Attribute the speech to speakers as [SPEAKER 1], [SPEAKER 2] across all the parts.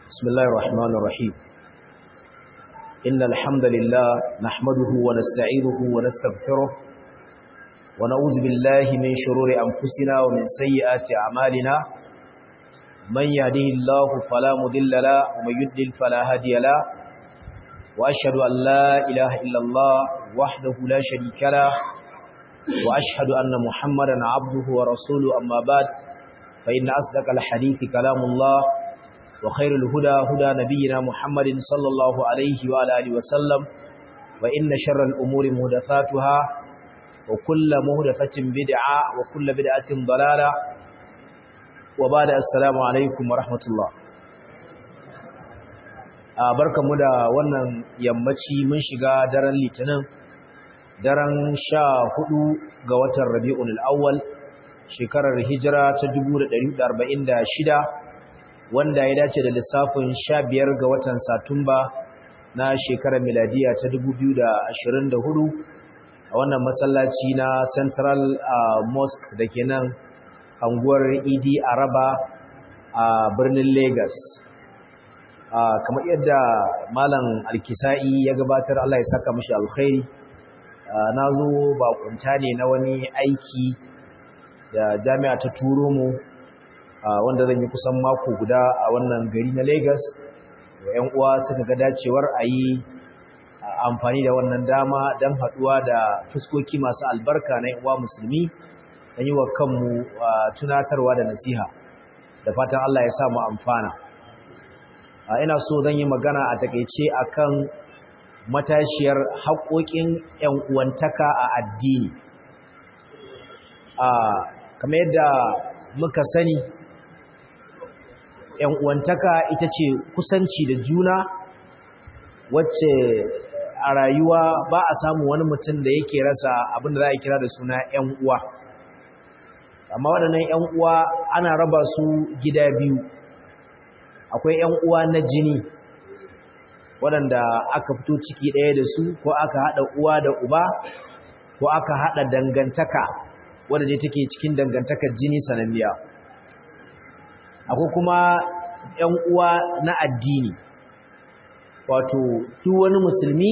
[SPEAKER 1] بسم الله الرحمن الرحيم إن الحمد لله نحمده ونستعينه ونستغفره ونعوذ بالله من شرور أنفسنا ومن سيئات أعمالنا من يهده الله فلا مضل له ومن يضلل فلا هادي له وأشهد أن لا إله إلا الله وحده لا شريك له وأشهد أن محمدا عبده ورسوله أما بعد فإن أصدق الحديث كلام الله وخير الهدى هدى نبينا محمد صلى الله عليه وعلى آله وسلم وإن شر الأمور مهدفاتها وكل مهدفة بدعة وكل بدعة ضلالة وبعد السلام عليكم ورحمة الله barkanmu da wannan yammaci mun shiga daren litinin daren sha hudu ga watan rabi'un al'awwal shekarar hijira ta 1446 wanda ya dace da lissafin sha biyar ga watan satumba na shekarar miladiya ta 2024 a wannan masallaci na central mosque da ke nan anguwar idi araba a birnin lagos kamar yadda malam alkisa'i ya gabatar allah ya saka mashi alkhairi na zo bakunta ne na wani aiki da jami'a ta turo mu wanda zan yi kusan mako guda a wannan gari na Lagos da ‘yan uwa suka ga dacewar a yi amfani da wannan dama don haɗuwa da fuskoki masu albarka na ‘yan uwa musulmi don yi wa kanmu tunatarwa da nasiha da fatan Allah ya samu amfana ina so zan yi magana a takaice akan matashiyar haƙoƙin ‘yan uwantaka a addini kamar yadda muka sani ‘yan uwantaka ita ce kusanci da juna wacce a rayuwa ba a samu wani mutum da yake rasa abin da za a kira da suna ‘yan uwa amma waɗannan ‘yan uwa ana raba su gida biyu akwai ‘yan uwa na jini waɗanda aka fito ciki ɗaya da su ko aka haɗa uwa da uba ko aka haɗa dangantaka wadda dai take cikin dangantakar jini sananniya akwai kuma ‘yan uwa na addini wato duk wani musulmi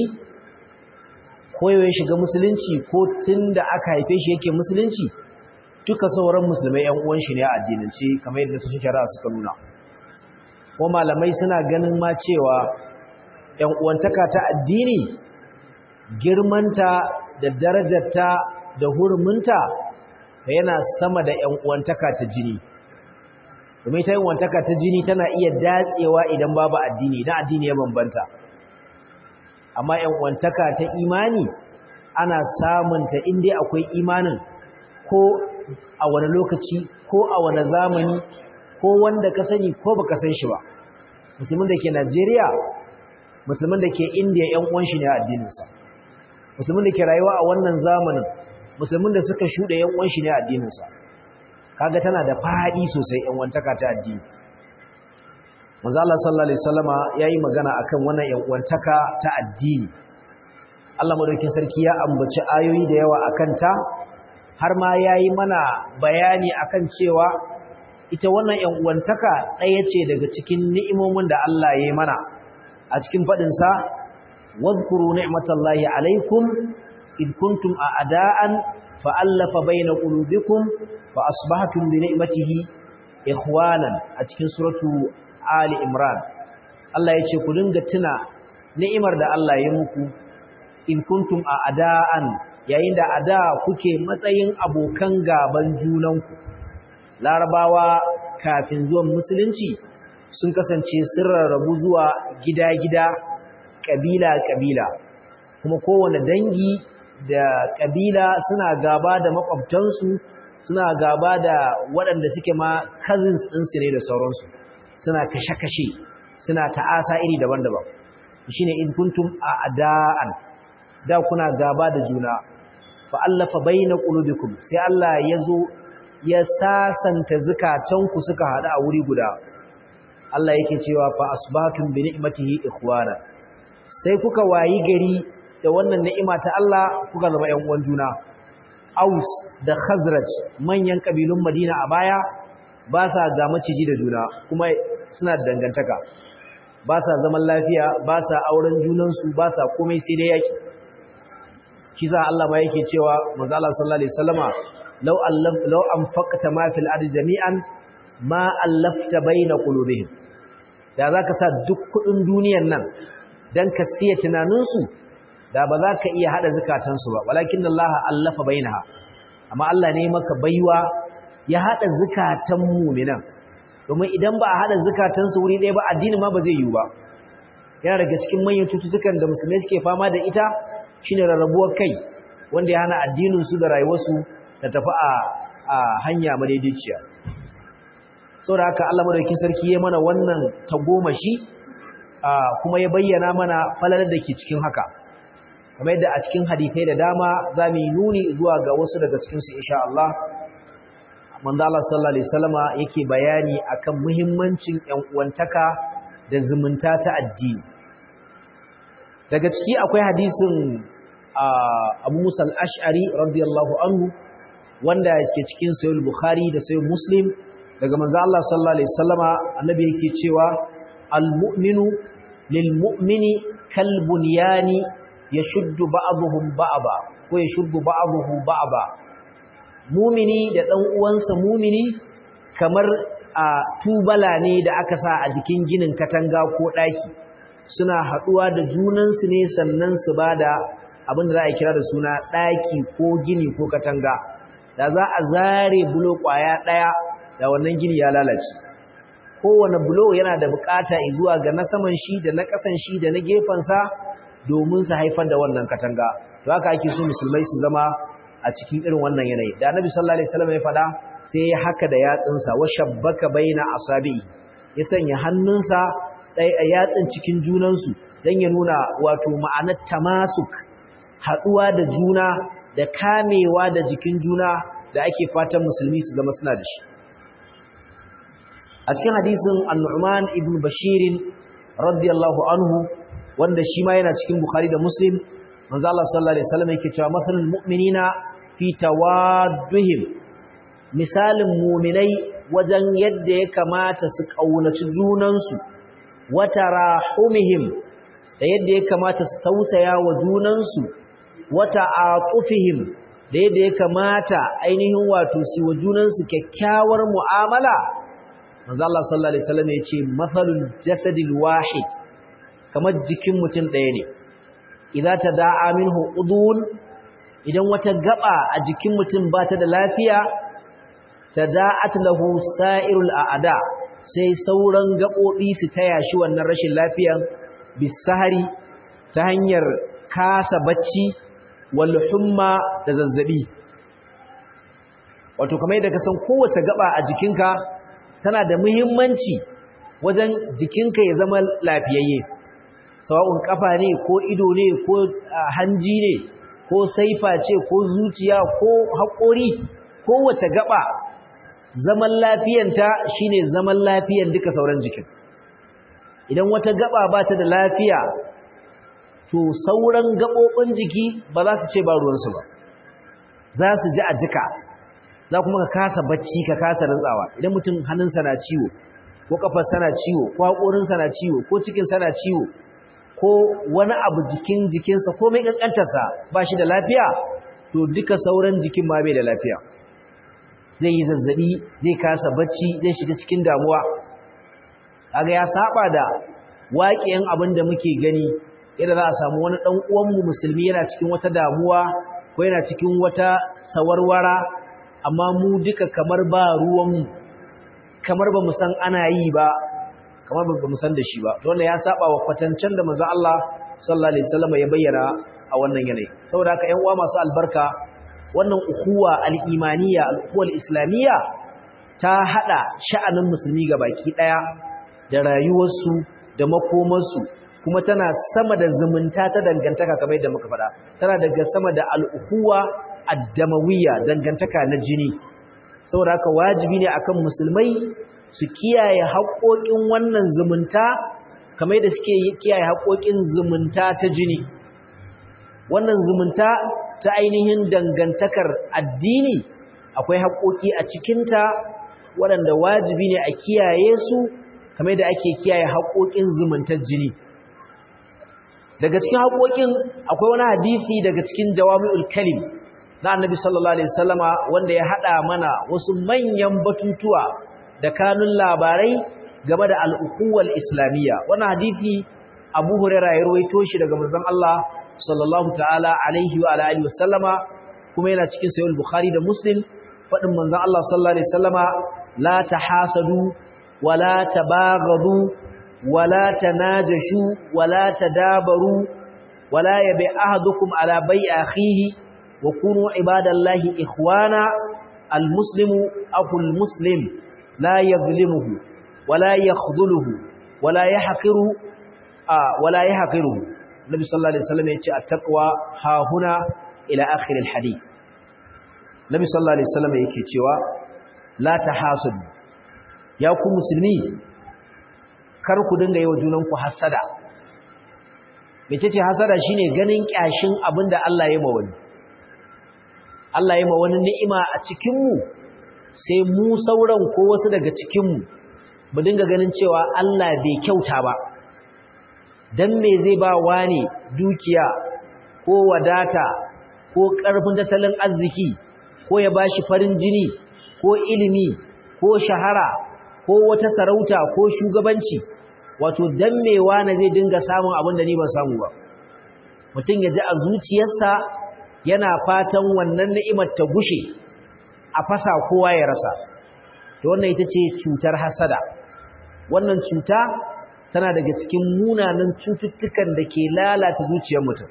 [SPEAKER 1] ko ya shiga musulunci ko tun da aka haife shi yake musulunci duka sauran musulmai ‘yan uwan shi ne a addinance kamar yadda su shari'a suka nuna ko malamai suna ganin ma cewa ‘yan uwantaka ta addini girmanta da darajarta da huruminta yana sama da ‘yan uwantaka ta jini domin ta uwantaka ta jini tana iya datsewa idan babu addini idan addini ya bambanta amma ‘yan uwantaka ta imani ana samunta inda akwai imanin ko a wani lokaci ko a wani zamani ko wanda ka sani ko baka san shi ba musulmin da ke Najeriya musulmin da ke Indiya ‘yan uwan shi ne a addininsa musulmin da ke rayuwa a wannan zamanin musulmin da suka shuɗe ‘yan uwan shi ne a addininsa kaga tana da faɗi sosai ‘yan wantaka ta addini manzo Allah sallallahu alaihi wasallama yayi magana akan wannan ‘yan uwantaka ta addini Allah madaukakin sarki ya ambaci ayoyi da yawa akan ta har ma yayi mana bayani akan cewa ita wannan ‘yan uwantaka ɗaya ce daga cikin ni'imomin da Allah ya yi mana a cikin faɗinsa wadkuru ni'matallahi alaikum id kuntum a'da'an fa'allafa baina qulubikum fa asbahtum bi ni'matihi ikhwanan a cikin suratu ali imran Allah ya ce ku dinga tuna ni'imar da Allah ya muku in kuntum a'da'an yayin da ada kuke matsayin abokan gaban junanku larabawa kafin zuwan musulunci sun kasance sun rarrabu zuwa gida-gida ƙabila-ƙabila kuma kowane dangi da ƙabila suna gaba da makwabtansu suna gaba da waɗanda suke ma cousins ɗinsu ne da sauransu suna kashe-kashe suna ta'asa iri daban-daban shi ne izkuntum a ada'an da kuna gaba da juna fa'allafa bai na ƙulubikum sai Allah ya zo ya sasanta zukatanku suka haɗu a wuri guda Allah yake cewa fa asbatun bi ni'matihi ikhwana sai kuka wayi gari da wannan ni'ima ta Allah kuka zama ƴan uwan juna Aus da Khazraj manyan kabilun Madina a baya ba sa ga maciji da juna kuma suna da dangantaka ba sa zaman lafiya ba sa auren junansu ba sa komai sai dai yaki shi sa Allah ma yake cewa manzo Allah sallallahu alaihi wasallama law allaf law anfaqta ma fil ardi jami'an ma allafta baina qulubihim da zaka sa duk kudin duniyar nan dan ka siya tunaninsu da ba za ka iya hada zakatansu ba walakin Allah allafa bainaha amma Allah ne maka baiwa ya hada zakatan mu'minan domin idan ba a hada zakatansu wuri ɗaya ba addini ma ba zai yiwu ba yana daga cikin manyan cututtukan da musulmai suke fama da ita shine rarrabuwar kai wanda ya hana addinin su da rayuwarsu ta tafi a a hanya madaidaiciya saboda haka Allah madaukakin sarki ya mana wannan tagomashi kuma ya bayyana mana falalar da ke cikin haka kamar yadda a cikin hadisai da dama za mu yi nuni zuwa ga wasu daga cikinsu insha Allah manzo Allah sallallahu alaihi wasallama yake bayani akan muhimmancin ƴan uwantaka da zumunta ta addini daga ciki akwai hadisin Abu Musa al-Ash'ari radiyallahu anhu wanda ke cikin Sahih Bukhari da Sahih Muslim daga manzo Allah sallallahu alaihi wasallama annabi yake cewa al-mu'minu lil-mu'mini kal-bunyani yashuddu ba'dhum ba'da ko yashuddu ba'dhuhu ba'da mumini da ɗan uwansa mumini kamar a tubala ne da aka sa a jikin ginin katanga ko ɗaki suna haɗuwa da junansu ne sannan su ba da abin da za a kira da suna ɗaki ko gini ko katanga da za a zare bulo ƙwaya ɗaya da wannan gini ya lalace kowane bulo yana da buƙata zuwa ga na saman shi da na ƙasan shi da na gefensa domin su haifar da wannan katanga to haka ake so musulmai su zama a cikin irin wannan yanayi da annabi sallallahu alaihi wasallam ya fada sai ya haka da yatsinsa wa shabbaka baina asabi ya sanya hannunsa dai a yatsin cikin junansu dan ya nuna wato ma'anar tamasuk haduwa da juna da kamewa da jikin juna da ake fatan musulmi su zama suna da shi a cikin hadisin an-nu'man ibn bashir radiyallahu anhu wanda shi ma yana cikin bukhari da muslim manzo Allah sallallahu alaihi wasallam yake cewa mathalul mu'minina fi tawadduhim misalin mu'minai wajen yadda ya kamata su kaunaci junansu wa tarahumihim da yadda ya kamata su tausaya wa junansu wa ta'atufihim da yadda ya kamata ainihin wato su wa junansu kyakkyawar mu'amala manzo Allah sallallahu alaihi wasallam yace mathalul jasadil wahid kamar jikin mutum ɗaya ne idza tada'a minhu udun idan wata gaba a jikin mutum ba ta da lafiya tada'at lahu sa'irul a'da sai sauran gabobi su taya shi wannan rashin lafiyan bisahari ta hanyar kasa bacci wal humma da zazzabi wato kamar yadda ka san kowace gaba a jikinka tana da muhimmanci wajen jikinka ya zama lafiyayye sawa'un kafa ne ko ido ne ko hanji ne ko saifa ce ko zuciya ko haƙori kowace gaba zaman lafiyanta shine zaman lafiyan duka sauran jikin idan wata gaba ba ta da lafiya to sauran gaɓoɓin jiki ba za su ce ba ruwansu ba za su ji a jika za kuma ka kasa bacci ka kasa rantsawa idan mutum hannunsa na ciwo ko kafarsa na ciwo ko haƙorinsa na ciwo ko cikinsa na ciwo ko wani abu jikin jikinsa ko mai ƙanƙantarsa ba shi da lafiya to duka sauran jikin ma bai da lafiya zai yi zazzabi zai kasa bacci zai shiga cikin damuwa kaga ya saba da waƙiyan abin da muke gani yadda za a samu wani ɗan uwanmu musulmi yana cikin wata damuwa ko yana cikin wata sawarwara amma mu duka kamar ba ruwanmu kamar ba mu san ana yi ba kamar ba mu san da shi ba to wannan ya saba wa kwatancen da manzo Allah sallallahu alaihi wasallam ya bayyana a wannan yanayi saboda haka ƴan uwa masu albarka wannan ukhuwa al-imaniyya al-ukhuwa al-islamiyya ta hada sha'anin musulmi baki daya da rayuwarsu da makomarsu kuma tana sama da zumunta ta dangantaka kamar yadda muka faɗa tana daga sama da al-ukhuwa ad-damawiyya dangantaka na jini saboda haka wajibi ne akan musulmai su kiyaye haƙoƙin wannan zumunta kamar da suke kiyaye haƙoƙin zumunta ta jini wannan zumunta ta ainihin dangantakar addini akwai haƙoƙi a cikinta waɗanda wajibi ne a kiyaye su kamar da ake kiyaye haƙoƙin zumuntar jini daga cikin haƙoƙin akwai wani hadisi daga cikin jawami'ul kalim na annabi sallallahu alaihi wasallama wanda ya hada mana wasu manyan batutuwa da kanun labarai game da al'ukuwal islamiyya wannan hadisi abu hurairah ya rawaito shi daga manzon Allah sallallahu ta'ala alaihi wa alihi wasallama kuma yana cikin sahih bukhari da muslim fadin manzon Allah sallallahu alaihi wasallama la tahasadu wa la tabaghadu wa la tanajashu wa la tadabaru wa la yabi ahadukum ala bai'i akhihi wa kunu ibadallahi ikhwana almuslimu aqul muslim la yadhlimuhu wa la yakhdhuluhu wa la yahqiru wa la yahqiruhu nabi sallallahu alaihi wasallam yace at-taqwa ha huna ila akhir al-hadith nabi sallallahu alaihi wasallam yake cewa la tahasud ya ku musulmi kar ku dinga yi wa junanku hasada mecece hasada shine ganin kyashin abinda Allah ya ma wani Allah ya ma wani ni'ima a cikin mu sai mu sauran ko wasu daga cikin mu mu dinga ganin cewa Allah bai kyauta ba dan me zai ba wani dukiya ko wadata ko karfin tattalin arziki ko ya bashi farin jini ko ilimi ko shahara ko wata sarauta ko shugabanci wato dan me wani zai dinga samun abin da ni ban samu ba mutum ya ji a zuciyarsa yana fatan wannan ni'imar ta gushe a fasa kowa ya rasa to wannan ita ce cutar hasada wannan cuta tana daga cikin munanan cututtukan da ke lalata zuciyar mutum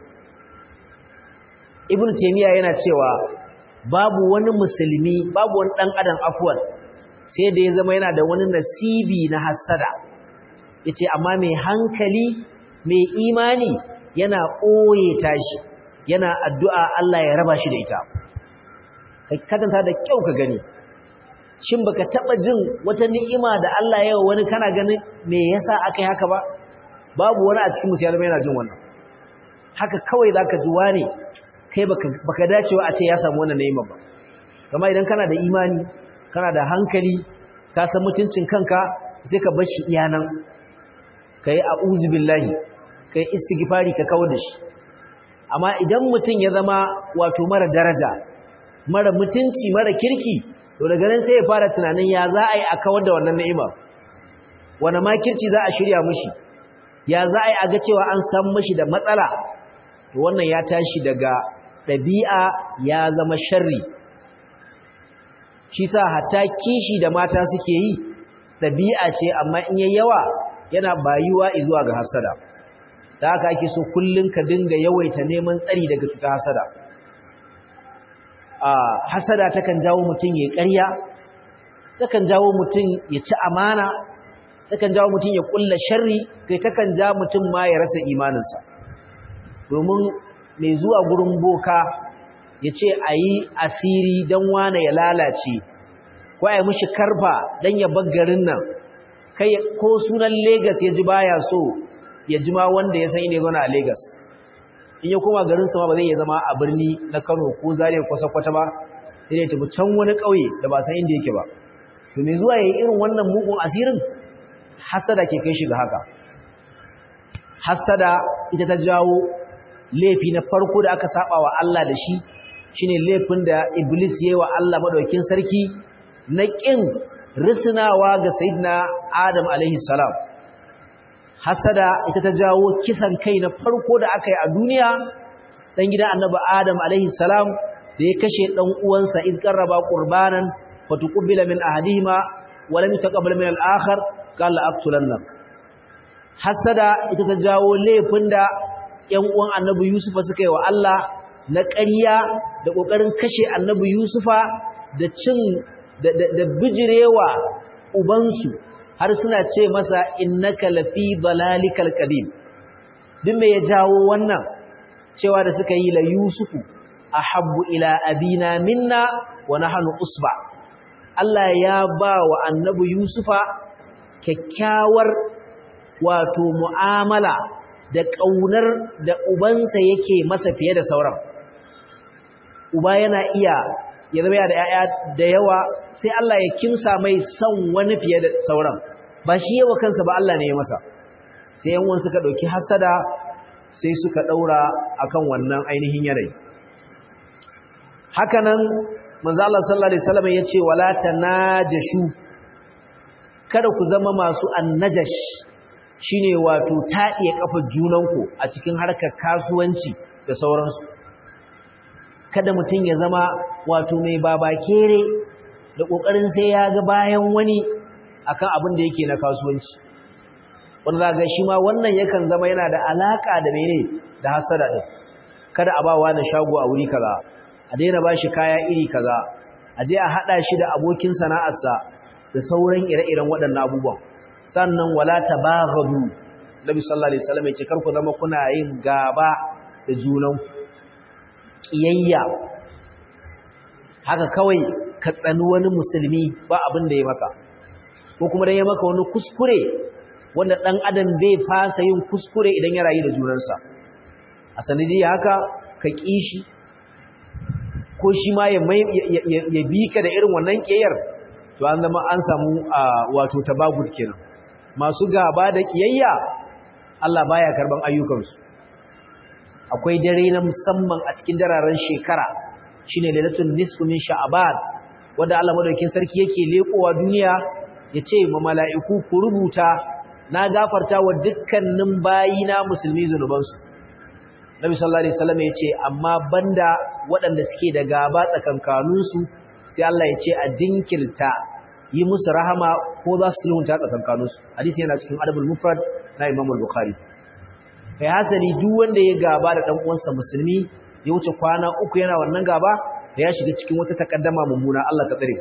[SPEAKER 1] ibn taymiya yana cewa babu wani musulmi babu wani dan adam afwan sai da ya zama yana da wani nasibi na hasada yace amma mai hankali mai imani yana ɓoye tashi yana addu'a Allah ya raba shi da ita kai kadanta da kyau ka gani shin baka taba jin wata ni'ima da Allah ya wani kana ganin me yasa akai haka ba babu wani a cikin musulmai yana jin wannan haka kawai zaka ji wani kai baka baka dacewa a ce ya samu wannan ni'ima ba kamar idan kana da imani kana da hankali ka san mutuncin kanka sai ka bar shi iyanan kai a'udhu billahi kai istighfari ka kawo da shi amma idan mutum ya zama wato mara daraja mara mutunci mara kirki to daga nan sai ya fara tunanin ya za a yi a kawar da wannan ni'imar wani makirci za a shirya mushi ya za a yi a ga cewa an samu mashi da matsala to wannan ya tashi daga ɗabi'a ya zama sharri shi sa hatta kishi da mata suke yi ɗabi'a ce amma in yayi yawa yana bayuwa zuwa ga hasada da haka ake so kullun ka dinga yawaita neman tsari daga cutar hasada a hasada takan jawo mutum ya ƙarya takan jawo mutum ya ci amana takan jawo mutum ya kulla sharri kai takan ja mutum ma ya rasa imaninsa domin mai zuwa gurin boka ya ce a yi asiri don wane ya lalace ko a yi mushi karfa don ya garin nan kai ko sunan Legas ya ji baya so ya ji ma wanda ya san ine gona a Legas in ya koma garin sama ba zai iya zama a birni na Kano ko Zaria ko Sokoto ba sai dai tafi can wani ƙauye da ba san inda yake ba to me zuwa yayin irin wannan mugun asirin hasada ke kai shi ga haka hasada ita ta jawo laifi na farko da aka saba wa Allah da shi shine laifin da Iblis yayi wa Allah madaukin sarki na kin risnawa ga sayyidina Adam alaihi salam hasada ita ta jawo kisan kai na farko da aka yi a duniya dan gidan annabi Adam alaihi salam da ya kashe dan uwansa iz qarraba qurbanan fatuqbila min ahadihima wa lam yataqabbal min al-akhar qala aqtulannak hasada ita ta jawo laifin da ƴan uwan annabi Yusufa suka yi wa Allah na ƙarya da ƙoƙarin kashe annabi Yusufa da cin da bijirewa ubansu har suna ce masa innaka lafi dalalikal qadim duk me ya jawo wannan cewa da suka yi la yusufu ahabbu ila abina minna wa nahnu usba Allah ya ba wa annabi yusufa kyakkyawar wato mu'amala da kaunar da ubansa yake masa fiye da sauran uba yana iya ya zama da ‘ya'ya da yawa sai Allah ya kimsa mai son wani fiye da sauran ba shi yawa kansa ba Allah ne ya masa sai yan uwan suka dauki hasada sai suka daura akan wannan ainihin yanayi hakanan manzo Allah sallallahu alaihi wasallam yace wala tanajashu kada ku zama masu annajash shine wato taɗiye kafar junanku a cikin harkar kasuwanci da sauransu kada mutum ya zama wato mai babakere da kokarin sai ya ga bayan wani akan abin da yake na kasuwanci wanda za ga shi ma wannan yakan zama yana da alaka da mene da hasada din kada a bawa na shago a wuri kaza a daina bashi kaya iri kaza a je a hada shi da abokin sana'arsa da sauran ire-iren waɗannan abubuwan sannan wala tabaghadu nabi sallallahu alaihi wasallam yace kar ku zama kuna yin gaba da junan kiyayya haka kawai ka tsani wani musulmi ba abin da ya maka ko kuma dan ya maka wani kuskure wanda dan adam bai fasa yin kuskure idan ya rayu da junansa a sanadiyya haka ka kishi ko shi ma ya bi ka da irin wannan kiyayyar to an zama an samu wato tabagud kenan masu gaba da kiyayya Allah baya karban ayyukansu akwai dare na musamman a cikin dararen shekara shine lailatul nisfu min sha'ban wanda Allah madaukakin sarki yake lekowa duniya yace ma mala'iku ku rubuta na gafarta wa dukkanin bayina musulmi zanubansu Nabi sallallahu alaihi wasallam yace amma banda waɗanda suke da gaba tsakankaninsu sai Allah ya ce a jinkirta yi musu rahama ko za su sulhunta tsakankaninsu hadisi yana cikin adabul mufrad na Imam al-Bukhari kai hasali duk wanda ya gaba da dan uwansa musulmi ya wuce kwana uku yana wannan gaba da ya shiga cikin wata takaddama mummuna Allah ka tsare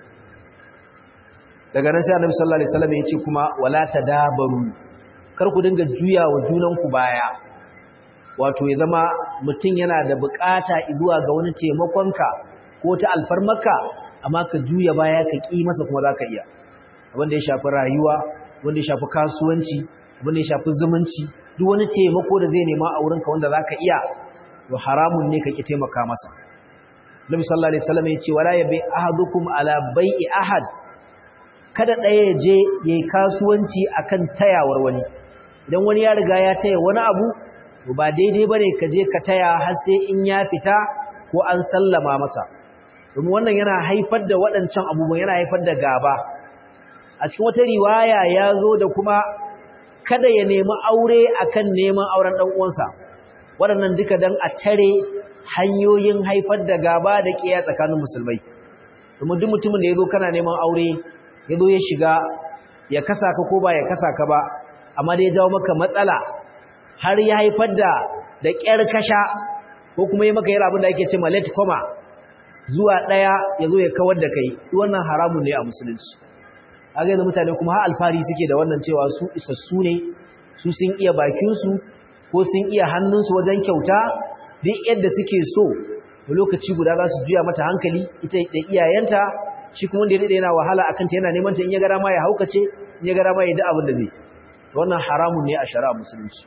[SPEAKER 1] daga nan sai Annabi sallallahu alaihi wasallam ya ce kuma wala tadabaru kar ku dinga juya wa junanku baya wato ya zama mutum yana da bukata zuwa ga wani taimakonka ko ta alfarmaka amma ka juya baya ka ƙi masa kuma za ka iya wanda ya shafi rayuwa wanda ya shafi kasuwanci wanda ya shafi zumunci duk wani taimako da zai nema a wurinka wanda za ka iya to haramun ne ka ƙi taimaka masa Nabi sallallahu alaihi wasallam ya ce wala yabi ahadukum ala bai'i ahad kada ɗaya ya je yayi kasuwanci akan tayawar wani idan wani ya riga ya taya wani abu to ba daidai bane ka je ka taya har sai in ya fita ko an sallama masa domin wannan yana haifar da waɗancan abubuwan yana haifar da gaba a cikin wata riwaya ya zo da kuma kada ya nemi aure akan neman auren ɗan uwansa waɗannan duka dan a tare hanyoyin haifar da gaba da ƙiya tsakanin musulmai domin duk mutumin da ya zo kana neman aure ya zo ya shiga ya kasa ka ko ba ya kasa ka ba amma da ya jawo maka matsala har ya haifar da da ƙyar kasha ko kuma yi maka yi abin da ake ce ma late coma zuwa ɗaya ya zo ya kawar da kai wannan haramun ne a musulunci a gaisa mutane kuma har alfari suke da wannan cewa su isassu ne su sun iya bakinsu ko sun iya hannunsu wajen kyauta duk yadda suke so da lokaci guda za su juya mata hankali ita da iyayenta shi kuma wanda ya daɗe yana wahala a kanta yana neman ta in ya gara ma ya haukace in ya gara ma ya da abin da zai wannan haramun ne a shari'a musulunci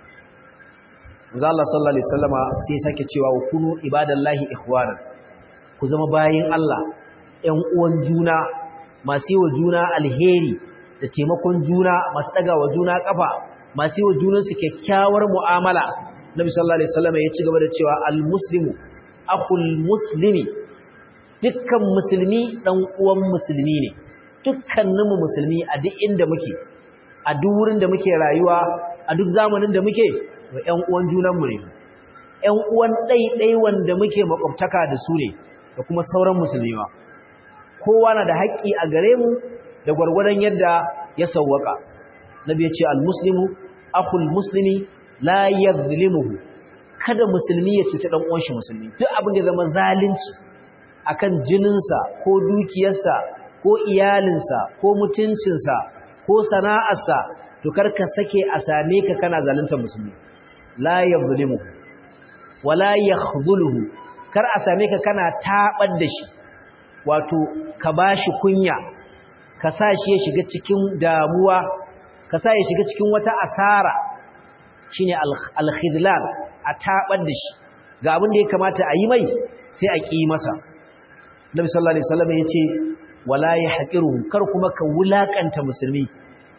[SPEAKER 1] Manzo Allah sallallahu alaihi wasallama sai sake cewa wa kunu ibadallahi ikhwana ku zama bayin Allah ƴan uwan juna masu yi wa juna alheri da taimakon juna masu daga wa juna kafa masu yi wa junan su kyakkyawar mu'amala Nabi sallallahu alaihi wasallama ya ci gaba da cewa al-muslimu akhul muslimi dukkan musulmi dan uwan musulmi ne dukkaninmu musulmi a duk inda muke a duk wurin da muke rayuwa a duk zamanin da muke wa ƴan uwan junanmu ne ƴan uwan ɗaiɗai wanda muke makwabtaka da su ne da kuma sauran musulmi ma kowa na da haƙƙi a gare mu da gwargwadon yadda ya sawwaka nabi ya ce almuslimu akhul muslimi la yadhlimuhu kada musulmi ya cuci dan uwan shi musulmi duk abin da zama zalunci akan jininsa ko dukiyarsa ko iyalinsa ko mutuncinsa ko sana'arsa to karka sake a same ka kana zalunta musulmi la yadhlimu wala yakhdhuluhu kar a same ka kana tabar da shi wato ka bashi kunya ka sa shi ya shiga cikin damuwa ka sa ya shiga cikin wata asara shine al-khidlan a tabar da shi ga abin da ya kamata a yi mai sai a ƙi masa Nabi sallallahu alaihi wasallam yace wala yahqiru kar kuma ka wulakanta musulmi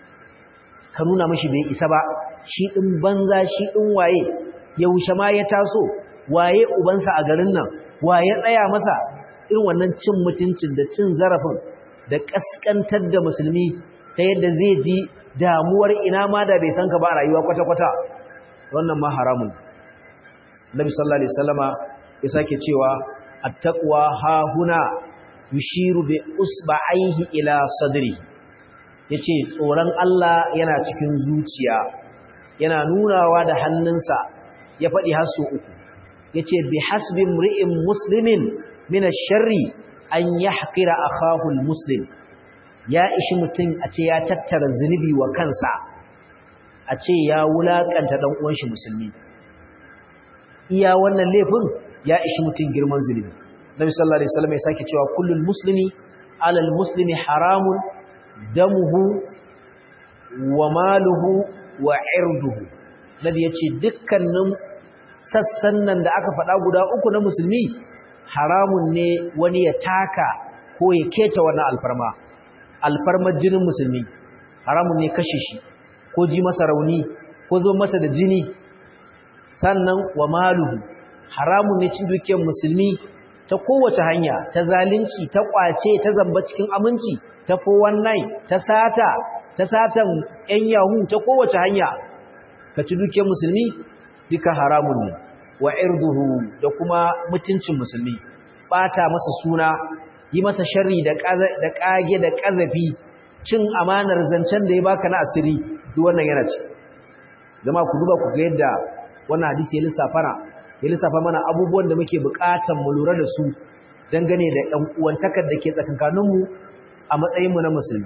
[SPEAKER 1] ka nuna mashi bai isa ba shi ɗin banza shi ɗin waye yaushe ma ya taso waye ubansa a garin nan waye tsaya masa irin wannan cin mutuncin da cin zarafin da ƙasƙantar da musulmi ta yadda zai ji damuwar ina ma da bai san ka ba a rayuwa kwata-kwata wannan ma haramun nabi sallallahu alaihi wasallama ya sake cewa attaqwa ha huna yushiru bi usba'aihi ila sadri yace tsoron Allah yana cikin zuciya yana nunawa da hannunsa ya faɗi har su uku yace bi hasbi mri'in muslimin min ash-sharri an yahqira akahu al-muslim ya ishi mutum a ce ya tattara zunubi wa kansa a ce ya wulakanta dan uwan shi musulmi iya wannan laifin ya ishi mutum girman zunubi Nabi sallallahu alaihi wasallam ya sake cewa kullul muslimi alal muslimi haramun damuhu wa maluhu wa irduhu Nabi yace dukkanin sassan nan da aka faɗa guda uku na musulmi haramun ne wani ya taka ko ya keta wannan alfarma alfarmar jinin musulmi haramun ne kashe shi ko ji masa rauni ko zo masa da jini sannan wa maluhu haramun ne cin dukiyar musulmi ta kowace hanya ta zalunci ta kwace ta zamba cikin aminci ta 419 ta sata ta satan yan yahu ta kowace hanya ka ci dukiyar musulmi duka haramun ne wa irduhu da kuma mutuncin musulmi bata masa suna yi masa sharri da da kage da kazafi cin amanar zancen da ya baka na asiri duk wannan yana ci jama'a ku duba ku ga yadda wannan hadisi ya lissafa ya lissafa mana abubuwan da muke bukatan mu lura da su dangane da ɗan uwantakar da ke tsakankaninmu a matsayinmu na musulmi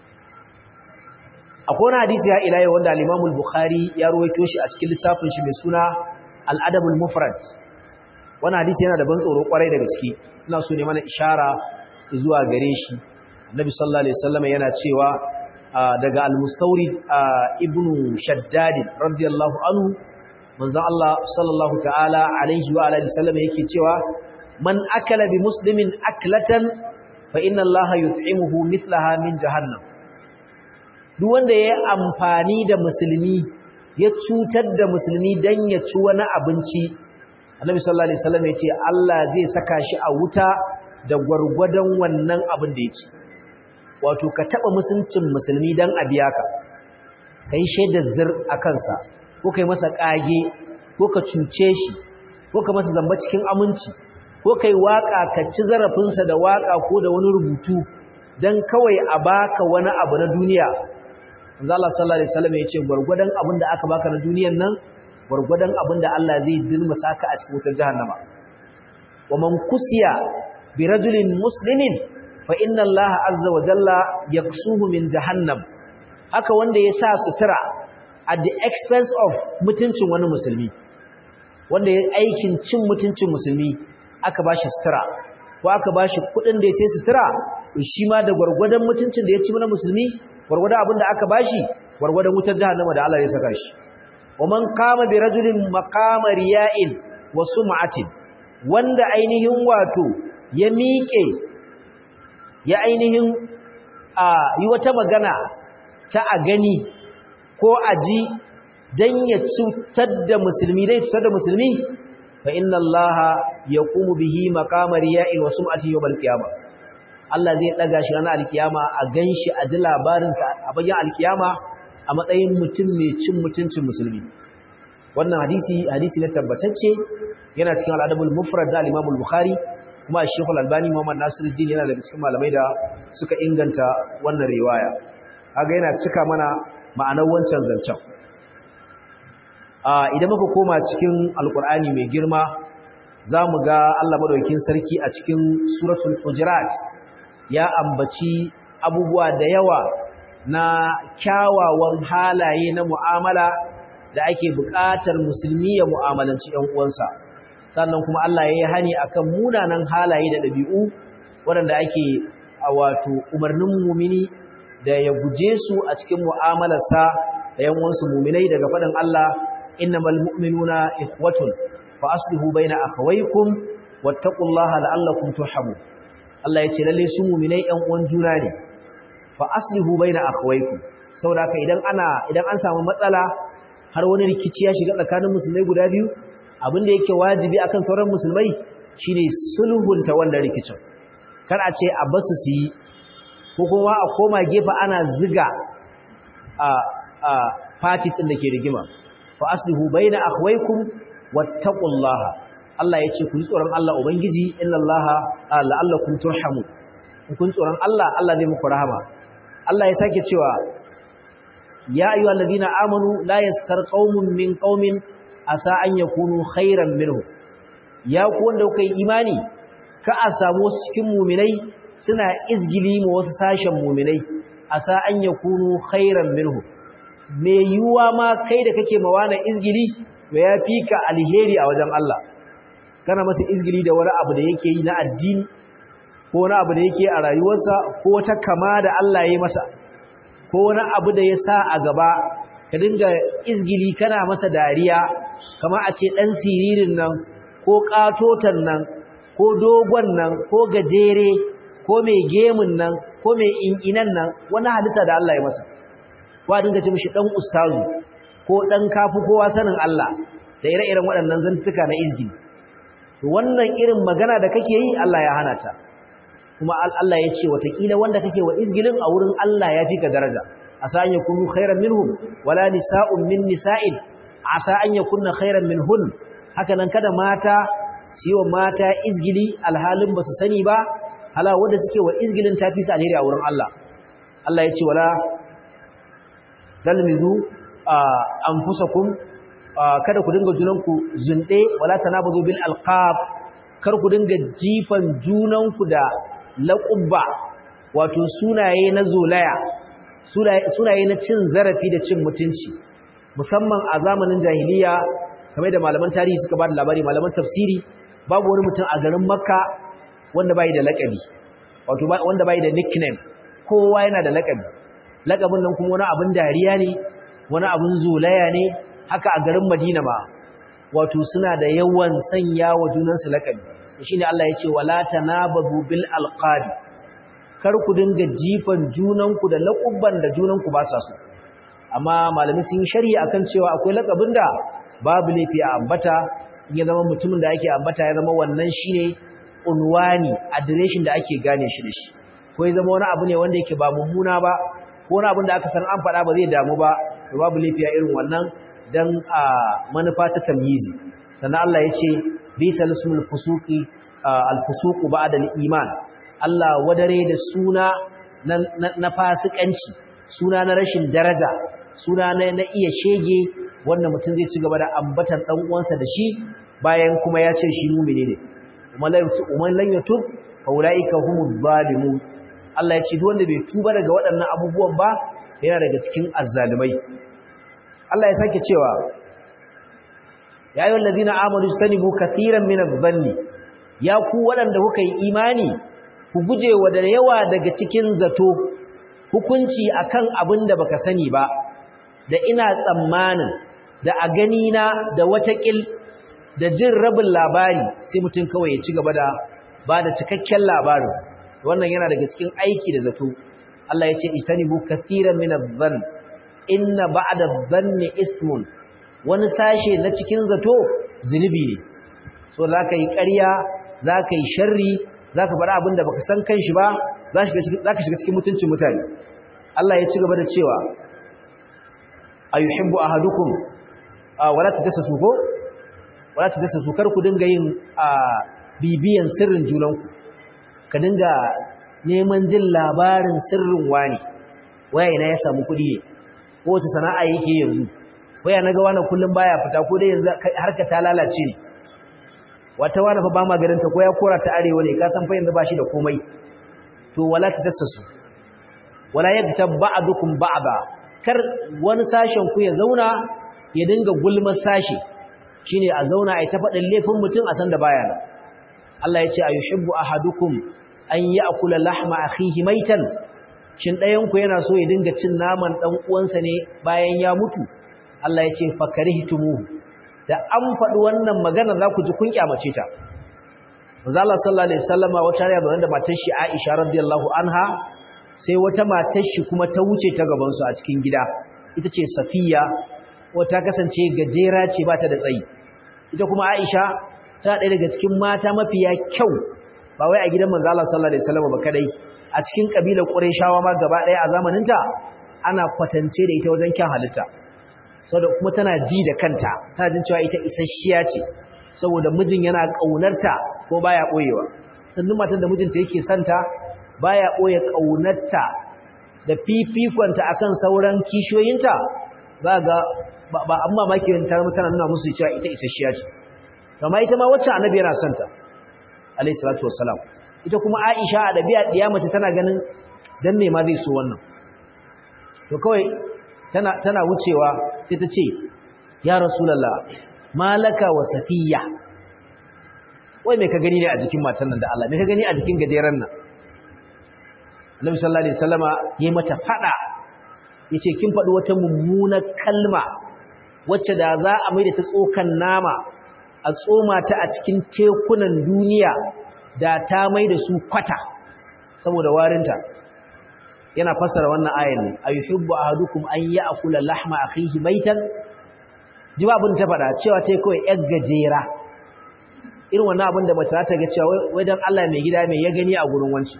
[SPEAKER 1] akwai wani hadisi ya ila yau wanda al-Imam al-Bukhari ya ruwaito shi a cikin littafin shi mai suna Al-Adab al-Mufrad wannan hadisi yana da ban tsoro kwarai da gaske ina so ne mana ishara zuwa gare shi Annabi sallallahu alaihi wasallam yana cewa daga al-Mustawrid ibn Shaddad radiyallahu anhu manzon Allah sallallahu ta'ala alaihi wa alihi wasallam yake cewa man akala bi muslimin aklatan fa inna Allah yut'imuhu mithlaha min jahannam duk wanda ya amfani da musulmi ya cutar da musulmi dan ya ci wani abinci Annabi sallallahu alaihi wasallam yace Allah zai saka shi a wuta da gwargwadon wannan abin da yake wato ka taba musuncin musulmi dan a biya ka kai shaidar zir a kansa ko kai masa kage ko ka cuce shi ko ka masa zamba cikin aminci ko kai waka ka ci zarafinsa da waka ko da wani rubutu dan kawai a baka wani abu na duniya manzo Allah sallallahu alaihi wasallam yace gurgurdan abin da aka baka na duniyar nan gurgurdan abin da Allah zai dilmusa ka a cikin wutar jahannama wa man kusiya bi rajulin muslimin fa inna Allah azza wa jalla yaksuhu min jahannam haka wanda ya sa sutura at the expense of mutuncin wani musulmi wanda ya aikin cin mutuncin musulmi aka bashi sutura ko aka bashi kudin da ya sai sutura shi ma da gurgurdan mutuncin da ya ci na musulmi gurgurdan abin da aka bashi gurgurdan wutar jahannama da Allah ya saka shi ومن قام برجل مقام رياء وسمعة wanda ainihin wato ya miƙe ya ainihin a yi wata magana ta a gani ko a ji don ya cutar da musulmi dai cutar da musulmi fa inna allaha yaqumu bihi maqama riya'in wa sum'ati yawm al-qiyamah Allah zai daga shi ranar alkiyama a ganshi a ji labarinsa a bayan alkiyama a matsayin mutum mai cin mutuncin musulmi wannan hadisi hadisi na tabbatacce yana cikin al'adabul mufrad da al-Imam al-Bukhari kuma Sheikh al-Albani Muhammad Nasiruddin yana daga cikin malamai da suka inganta wannan riwaya kaga yana cika mana ma'anar wancan zancen a idan muka koma cikin alqur'ani mai girma zamu ga Allah madaukakin sarki a cikin suratul hujurat ya ambaci abubuwa da yawa na kyawawan halaye na mu'amala da ake buƙatar musulmi ya mu'amalanci ‘yan uwansa sannan kuma Allah ya yi hani akan munanan halaye da ɗabi'u waɗanda ake a wato umarnin mumini da ya guje su a cikin mu'amalarsa da ‘yan uwansu muminai daga faɗin Allah innamal mu'minuna ikhwatun fa aslihu baina akhawaykum wattaqullaha la'allakum turhamun Allah ya ce lalle su muminai ‘yan uwan juna ne fa aslihu baina akhawaykum saboda haka idan ana idan an samu matsala har wani rikici ya shiga tsakanin musulmai guda biyu abin da yake wajibi akan sauran musulmai shine sulhunta wannan rikicin kar a ce a basu su yi ko kuma a koma gefe ana ziga a a parties din da ke rigima fa aslihu baina akhwaykum wattaqullaha Allah ya ce ku tsoron Allah ubangiji innallaha la'allakum turhamun kun tsoron Allah Allah zai muku rahama Allah ya sake cewa ya ayyuhal ladina amanu la yaskar qaumun min qaumin asa an yakunu khairan minhu ya ku wanda kuka yi imani ka a samu wasu cikin mu'minai suna izgili ma wasu sashen mu'minai asa an yakunu khairan minhu me yuwa ma kai da kake mawana izgili to ya fi ka alheri a wajen Allah kana masa izgili da wani abu da yake yi na addini ko wani abu da yake a rayuwarsa ko wata kama da Allah ya yi masa ko wani abu da ya sa a gaba ka dinga izgili kana masa dariya kama a ce ɗan siririn nan ko ƙatotan nan ko dogon nan ko gajere ko mai gemun nan ko mai in'inan nan wani halitta da Allah ya masa ko a dinga ce mishi ɗan ustazu ko ɗan kafu kowa sanin Allah da ire-iren waɗannan zantuka na izgili wannan irin magana da kake yi Allah ya hana ta kuma Allah ya ce watakila wanda kake wa izgilin a wurin Allah ya fi ka daraja asa an yakunu khairan minhum wala nisa'un min nisa'in asa an yakunna khairan minhun haka nan kada mata su wa mata izgili alhalin ba su sani ba hala wanda suke wa izgilin tafi su alheri a wurin Allah Allah ya ce wala talmizu anfusakum kada ku dinga junanku zunde wala tanabudu bil alqab kar ku dinga jifan junanku da laƙubba wato sunaye na zolaya sunaye na cin zarafi da cin mutunci musamman a zamanin jahiliya kamar da malaman tarihi suka ba da labari malaman tafsiri babu wani mutum a garin makka wanda bai da laƙabi wato wanda bai da nickname kowa yana da laƙabi laƙabin nan kuma wani abin dariya ne wani abin zolaya ne haka a garin madina ma wato suna da yawan sanya wa junansu laƙabi shine Allah ya ce wala tanabadu bil alqabi kar ku dinga jifan junanku da laqabban da junanku ba sa so amma malami sun shari'i akan cewa akwai laqabin da babu laifi a ambata in ya zama mutumin da ake ambata ya zama wannan shine unwani adireshin da ake gane shi da shi ko ya zama wani abu ne wanda yake ba mummuna ba ko wani abin da aka san an faɗa ba zai damu ba to babu laifi a irin wannan dan a manufa ta tamyizi sannan Allah ya ce bisa lismul fusuqi al-fusuqu ba'da al-iman Allah wadare da suna na fasikanci suna na rashin daraja suna na iya shege wanda mutum zai ci gaba da ambatan dan uwansa da shi bayan kuma ya ce shi mu'mini ne umman lan yatub fa ulaika humuz zalimun Allah ya ce duk wanda bai tuba daga waɗannan abubuwan ba yana daga cikin azzalumai Allah ya sake cewa ya yi wallazina amadu sanibu kathiran min adh-dhanni ya ku waɗanda kuka yi imani ku guje wa da yawa daga cikin zato hukunci akan abin da baka sani ba da ina tsammanin da a gani na da watakil da jin rabin labari sai mutum kawai ya ci gaba da ba da cikakken labarin wannan yana daga cikin aiki da zato Allah ya ce isanibu kathiran min adh-dhann inna ba'da adh-dhanni ismun wani sashe na cikin zato zunubi ne so za ka yi ƙarya za ka yi sharri za ka faɗa abin da baka san kan shi ba za ka shiga cikin mutuncin mutane Allah ya ci gaba da cewa a yi hibbu a hadukun wala ta dasa su ko? wala ta dasa su kar ku dinga yin bibiyan sirrin junanku ka dinga neman jin labarin sirrin wani waya ina ya samu kuɗi ne ko wace sana'a yake yanzu waya naga wannan kullum baya fita ko dai yanzu harka ta lalace ne wata wani fa ba ma garin ta ko ya kora ta arewa ne ka san fa yanzu bashi da komai to wala ta tasassu wala yaktab ba'dukum ba'da kar wani sashen ku ya zauna ya dinga gulmar sashi shine a zauna ai ta fadin laifin mutum a san da baya nan Allah ya ce ayuhibbu ahadukum an ya'kula lahma akhihi maitan shin ɗayan ku yana so ya dinga cin naman dan uwansa ne bayan ya mutu Allah ya ce fakarihtumu da an faɗi wannan magana za ku ji kun kyamace ta manzo Allah sallallahu alaihi wasallama wata riya da matar shi Aisha radiyallahu anha sai wata matar shi kuma ta wuce ta gaban su a cikin gida ita ce safiya wata kasance gajera ce ba ta da tsayi ita kuma aisha ta ɗaya daga cikin mata mafiya kyau ba wai a gidan manzo Allah sallallahu alaihi wasallam ba kadai a cikin kabilar Qurayshawa ma gaba ɗaya a zamaninta ana kwatance da ita wajen kyan halitta saboda kuma tana ji da kanta tana jin cewa ita isasshiya ce saboda mijin yana kaunarta ko baya boyewa sannan matan da mijinta yake santa baya boye kaunarta da fifikonta akan sauran kishiyoyinta za ga ba amma maki tar mutana nuna musu cewa ita isasshiya ce kama ita ma wacce annabi yana santa alayhi salatu wassalam ita kuma Aisha a dabi'a diya mace tana ganin dan me ma zai so wannan to kawai tana tana wucewa sai ta ce ya rasulullah malaka wa safiya wai me ka gani ne a jikin matan nan da Allah me ka gani a jikin gajeren nan Annabi sallallahu alaihi wasallama yayi mata fada yace kin faɗi wata mummunar kalma wacce da za a mai da ta tsokan nama a tsoma ta a cikin tekunan duniya da ta mai da su kwata saboda warinta yana fassara wannan ayan ne ayuhibbu ahadukum an ya'kula lahma akhihi maitan jiba abin ta faɗa cewa ta kawai yar gajera irin wannan abin da mace ta ga cewa wai dan Allah mai gida mai ya gani a gurin wanci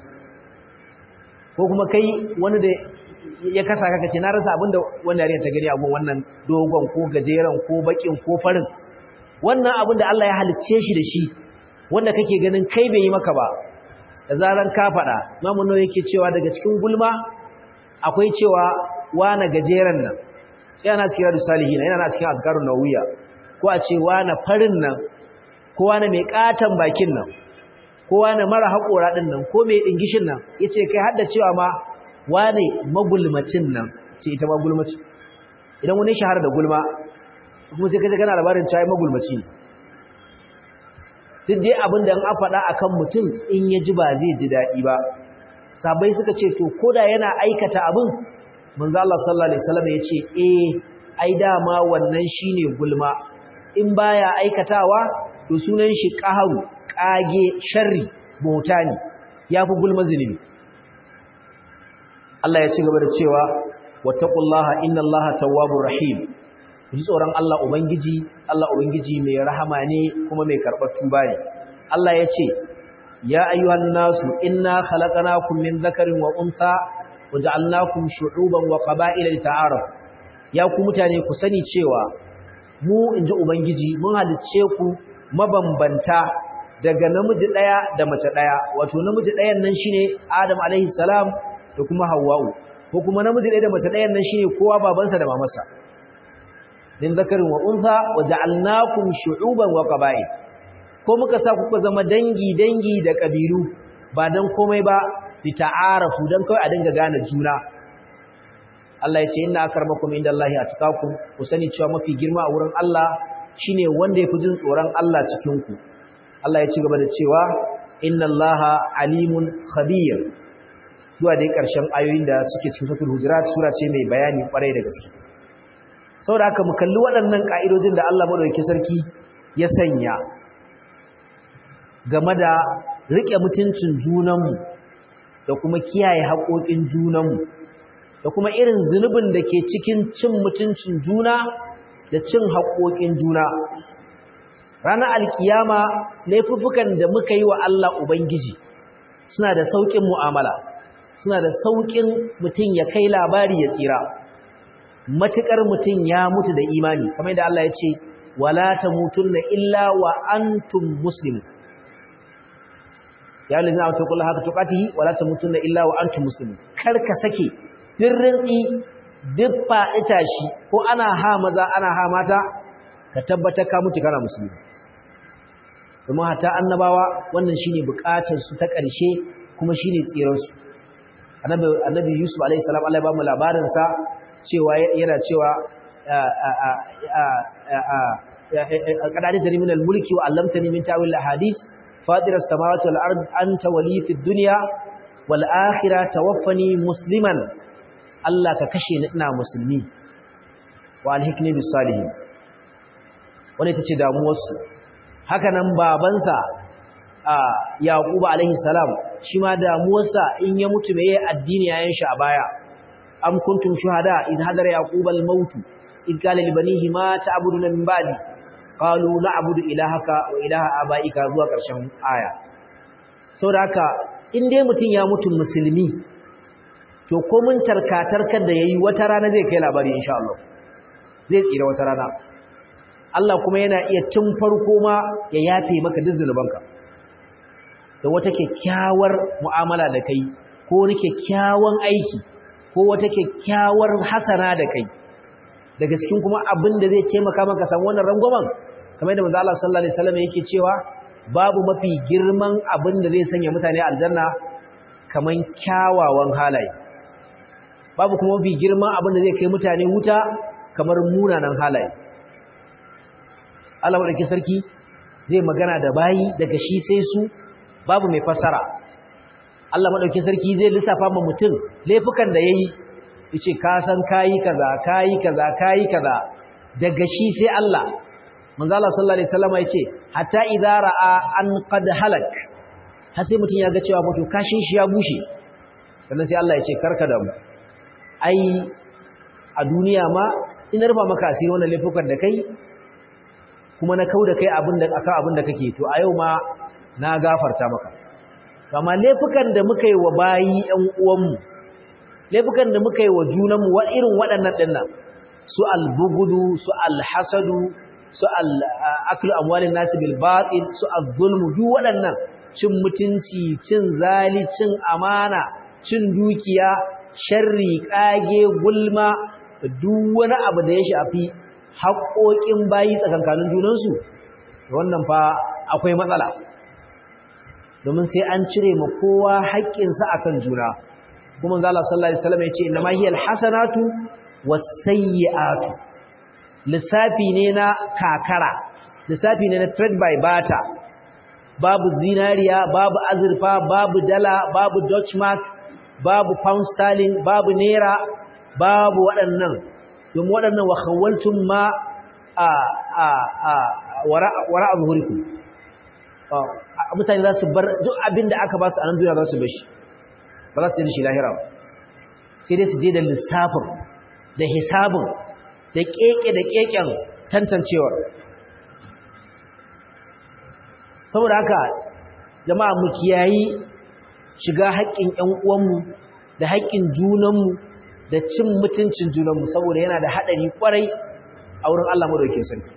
[SPEAKER 1] ko kuma kai wani da ya kasa kaka ce na rasa abin da wannan yarinya ta gani a gurin wannan dogon ko gajeren ko bakin ko farin wannan abin da Allah ya halicce shi da shi wanda kake ganin kai bai yi maka ba da zaran ka faɗa mamu nawa yake cewa daga cikin gulma akwai cewa wana gajeren nan yana cikin radu salihina yana cikin azkarun nawiya ko a ce wana farin nan ko wana mai katan bakin nan ko wana mara haƙora ɗin nan ko mai ɗingishin nan ya ce kai hadda cewa ma wane magulmacin nan ce ita magulmaci idan wani shahara da gulma kuma sai kaje kana labarin cewa magulmaci ne duk dai abin da an faɗa akan mutum in ya ji ba zai ji daɗi ba sabai suka ce to koda yana aikata abin manzo Allah sallallahu alaihi wasallam ya ce eh ai dama wannan shine gulma in baya aikatawa to sunan shi qaharu kage sharri bautani yafi gulma zulumi Allah ya ci gaba da cewa wattaqullaha innallaha tawwabur rahim ji tsoron Allah Ubangiji, Allah Ubangiji mai rahama ne kuma mai karɓar tuba ne. Allah ya ce, Ya ayyuhan nasu, inna khalaqnakum min zakarin wa unsa, wa ja'alnakum shu'uban wa qaba'ila lita'aruf. Ya ku mutane ku sani cewa mu inji Ubangiji mun halicce ku mabambanta daga namiji ɗaya da mace ɗaya. Wato namiji ɗayan nan shine Adam alaihi salam da kuma Hawwa'u. Ko kuma namiji ɗaya da mace ɗayan nan shine kowa babansa da mamarsa. min zakarin wa unsa wa ja'alnakum shu'uban wa qaba'il ko muka sa kuka zama dangi dangi da kabilu ba dan komai ba fi ta'arafu dan kai a dinga gane juna Allah ya ce inna akramakum indallahi atqakum ku sani cewa mafi girma a wurin Allah shine wanda yafi jin tsoron Allah cikin ku Allah ya ci gaba da cewa innallaha alimun khabir zuwa dai karshen ayoyin da suke cikin suratul hujurat sura ce mai bayani kwarai da gaske saboda haka mu kalli waɗannan ƙa'idojin da Allah maɗauki sarki ya sanya game da riƙe mutuncin junanmu da kuma kiyaye haƙoƙin junanmu da kuma irin zunubin da ke cikin cin mutuncin juna da cin haƙoƙin juna ranar alkiyama laifuffukan da muka yi wa Allah Ubangiji suna da sauƙin mu'amala suna da sauƙin mutum ya kai labari ya tsira matuƙar mutum ya mutu da imani kamar da Allah ya ce wala tamutunna illa wa antum muslimun ya lina wa taqul haka tuqatihi wala tamutunna illa wa antum muslimun kar ka sake dirrinsi duk faɗi tashi ko ana ha maza ana ha mata ka tabbata ka mutu kana musulmi kuma hata annabawa wannan shine bukatar su ta ƙarshe kuma shine tsirar su annabi annabi Yusuf alaihi salam Allah ya ba mu labarin sa cewa yana cewa kadadi tari min al-mulki wa allamtani min ta'wil al-ahadith fatir as-samawati wal ard anta wali fi dunya wal akhirah tawaffani musliman Allah ka kashe ni ina musulmi wa alhikni bis salihin wannan ita ce damuwar su haka nan babansa yaqub alaihi salam shi ma damuwarsa in ya mutu mai addini yayin shi a baya am kuntum shuhada in hadara yaqub al-maut in qala li banihi ma ta'buduna min ba'di qalu na'budu ilahaka wa ilaha abaika zuwa ƙarshen aya saboda haka in dai mutum ya mutu musulmi to ko mun tarkatarkar da yayi wata rana zai kai labari insha Allah zai tsira wata rana Allah kuma yana iya tun farko ma ya yafe maka duk zunubanka da wata kyakkyawar mu'amala da kai ko wani kyakkyawan aiki ko wata kyakkyawar hasana da kai daga cikin kuma abin da zai taimaka maka samu wannan rangwamen kamar da manzo Allah sallallahu alaihi wasallam yake cewa babu mafi girman abin da zai sanya mutane aljanna kaman kyawawan halaye babu kuma mafi girman abin da zai kai mutane wuta kamar munanan halaye Allah wadake sarki zai magana da bayi daga shi sai su babu mai fassara Allah madauki sarki zai lissafa ma mutum laifukan da yayi yace ka san kai kaza kai kaza kai kaza daga shi sai Allah manzo Allah sallallahu alaihi wasallam yace hatta idza ra'a an qad halak har sai mutum ya ga cewa mutu kashin shi ya bushe sannan sai Allah yace karka da mu ai a duniya ma in rufa maka asiri wannan laifukan da kai kuma na kauda kai abin da akan abin da kake to a yau ma na gafarta maka kama laifukan da muka yi wa bayi ƴan uwanmu laifukan da muka yi wa junanmu wa irin waɗannan ɗinnan su albugudu su alhasadu su aklu amwalin nasi bil batil su az-zulmu duk waɗannan cin mutunci cin zali cin amana cin dukiya sharri kage gulma duk wani abu da ya shafi haƙoƙin bayi tsakankanin junansu wannan fa akwai matsala domin sai an cire ma kowa haƙƙinsa akan juna kuma zalla sallallahu alaihi wasallam ya ce inna ma hiya alhasanatu wasayyi'atu lissafi ne na kakara lissafi ne na trade by barter babu zinariya babu azurfa babu dala babu dutch mark babu pound sterling babu naira babu waɗannan domin waɗannan wa khawaltum ma a a a wara wara zuhurikum mutane za su bar duk abin da aka ba su a nan duniya za su bar shi ba za su yi shi lahira ba sai dai su je da lissafin da hisabin da keke da keken tantancewar saboda haka jama'a mu kiyayi shiga haƙƙin ƴan uwanmu da haƙƙin junanmu da cin mutuncin junanmu saboda yana da haɗari ƙwarai a wurin Allah madaukakin sarki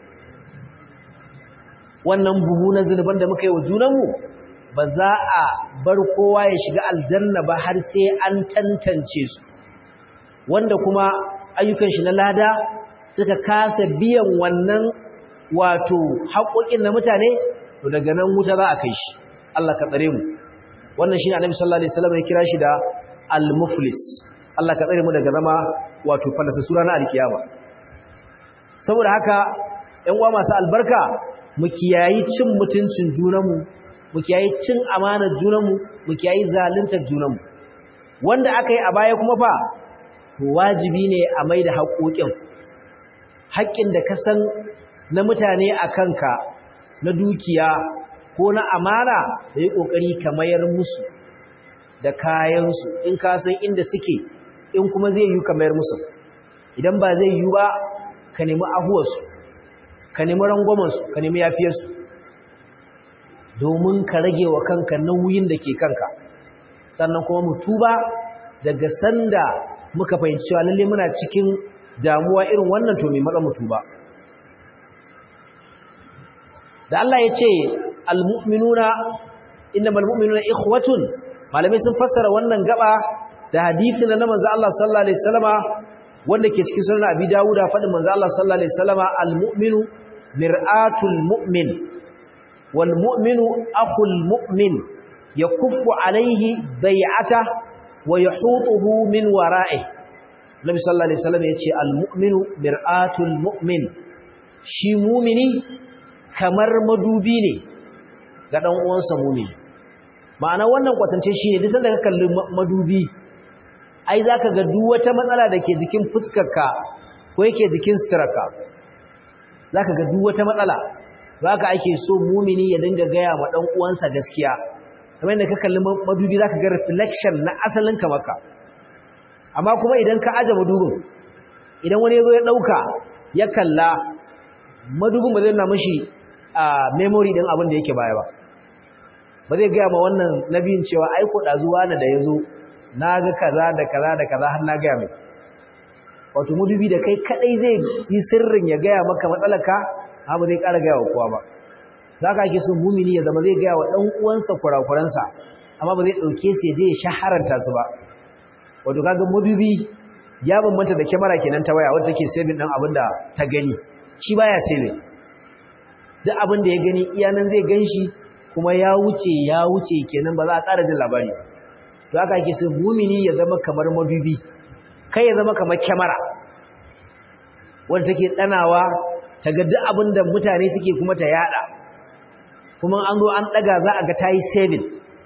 [SPEAKER 1] wannan buhu na zunuban da muka yi wa junanmu ba za a bar kowa ya shiga aljanna ba har sai an tantance su wanda kuma ayyukan shi na lada suka kasa biyan wannan wato haƙoƙin na mutane to daga nan wuta za a kai shi Allah ka tsare mu wannan shine Annabi sallallahu alaihi wasallam ya kira shi da al-muflis Allah ka tsare mu daga zama wato falasa sura na alkiyama saboda haka ƴan uwa masu albarka mu kiyayi cin mutuncin junanmu mu kiyayi cin amanar junanmu mu kiyayi zaluntar junanmu wanda aka yi a baya kuma fa to wajibi ne a mai da haƙoƙin haƙƙin da ka san na mutane a kanka na dukiya ko na amana da yi ƙoƙari ka mayar musu da kayansu in ka san inda suke in kuma zai yi ka mayar musu idan ba zai yi ba ka nemi ahuwarsu ka nemi rangwamansu ka nemi yafiyarsu domin ka rage wa kanka nauyin da ke kanka sannan kuma mu tuba daga sanda muka fahimci cewa lalle muna cikin damuwa irin wannan to mai matsa mu tuba da Allah ya ce almu'minuna innamal mu'minuna ikhwatun malamai sun fassara wannan gaba da hadisi na manzo Allah sallallahu alaihi wasallama wanda ke cikin sunan Abi Dawud da fadin manzo Allah sallallahu alaihi wasallama almu'minu mir'atul mu'min wal mu'minu akhul mu'min yakuffu alaihi bai'ata wa yahutuhu min wara'ihi Nabi sallallahu alaihi wasallam yace almu'minu mir'atul mu'min shi mu'mini kamar madubi ne ga dan uwansa mu'mini ma'ana wannan kwatance shine duk sanda ka kalli madubi ai zaka ga duk wata matsala dake jikin fuskarka ko yake jikin suturarka zaka ga duk wata matsala haka ake so mumini ya dinga gaya ma dan uwansa gaskiya kamar yadda ka kalli madubi zaka ga reflection na asalin ka maka amma kuma idan ka aje madubin idan wani yazo ya dauka ya kalla madubin ba zai na mishi a memory din abin da yake baya ba ba zai gaya ma wannan nabiyin cewa ai ko dazuwa na da yazo naga kaza da kaza da kaza har na gaya mai wato madubi da kai kadai zai yi sirrin ya gaya maka matsalaka amma zai ƙara gaya wa kowa ba za ka ake sun mumini ya zama zai gaya wa ɗan uwansa kurakuransa amma ba zai ɗauke su ya je ya shaharanta su ba wato kaga madubi ya bambanta da kyamara kenan ta waya wadda take saving ɗin abin da ta gani shi baya saving duk abin da ya gani iyanan zai gan shi kuma ya wuce ya wuce kenan ba za a ƙara jin labari ba to haka ake sun mumini ya zama kamar madubi kai ya zama kamar kyamara wadda take ɗanawa ta ga duk abin da mutane suke kuma ta yada kuma an zo an daga za a ga ta yi saving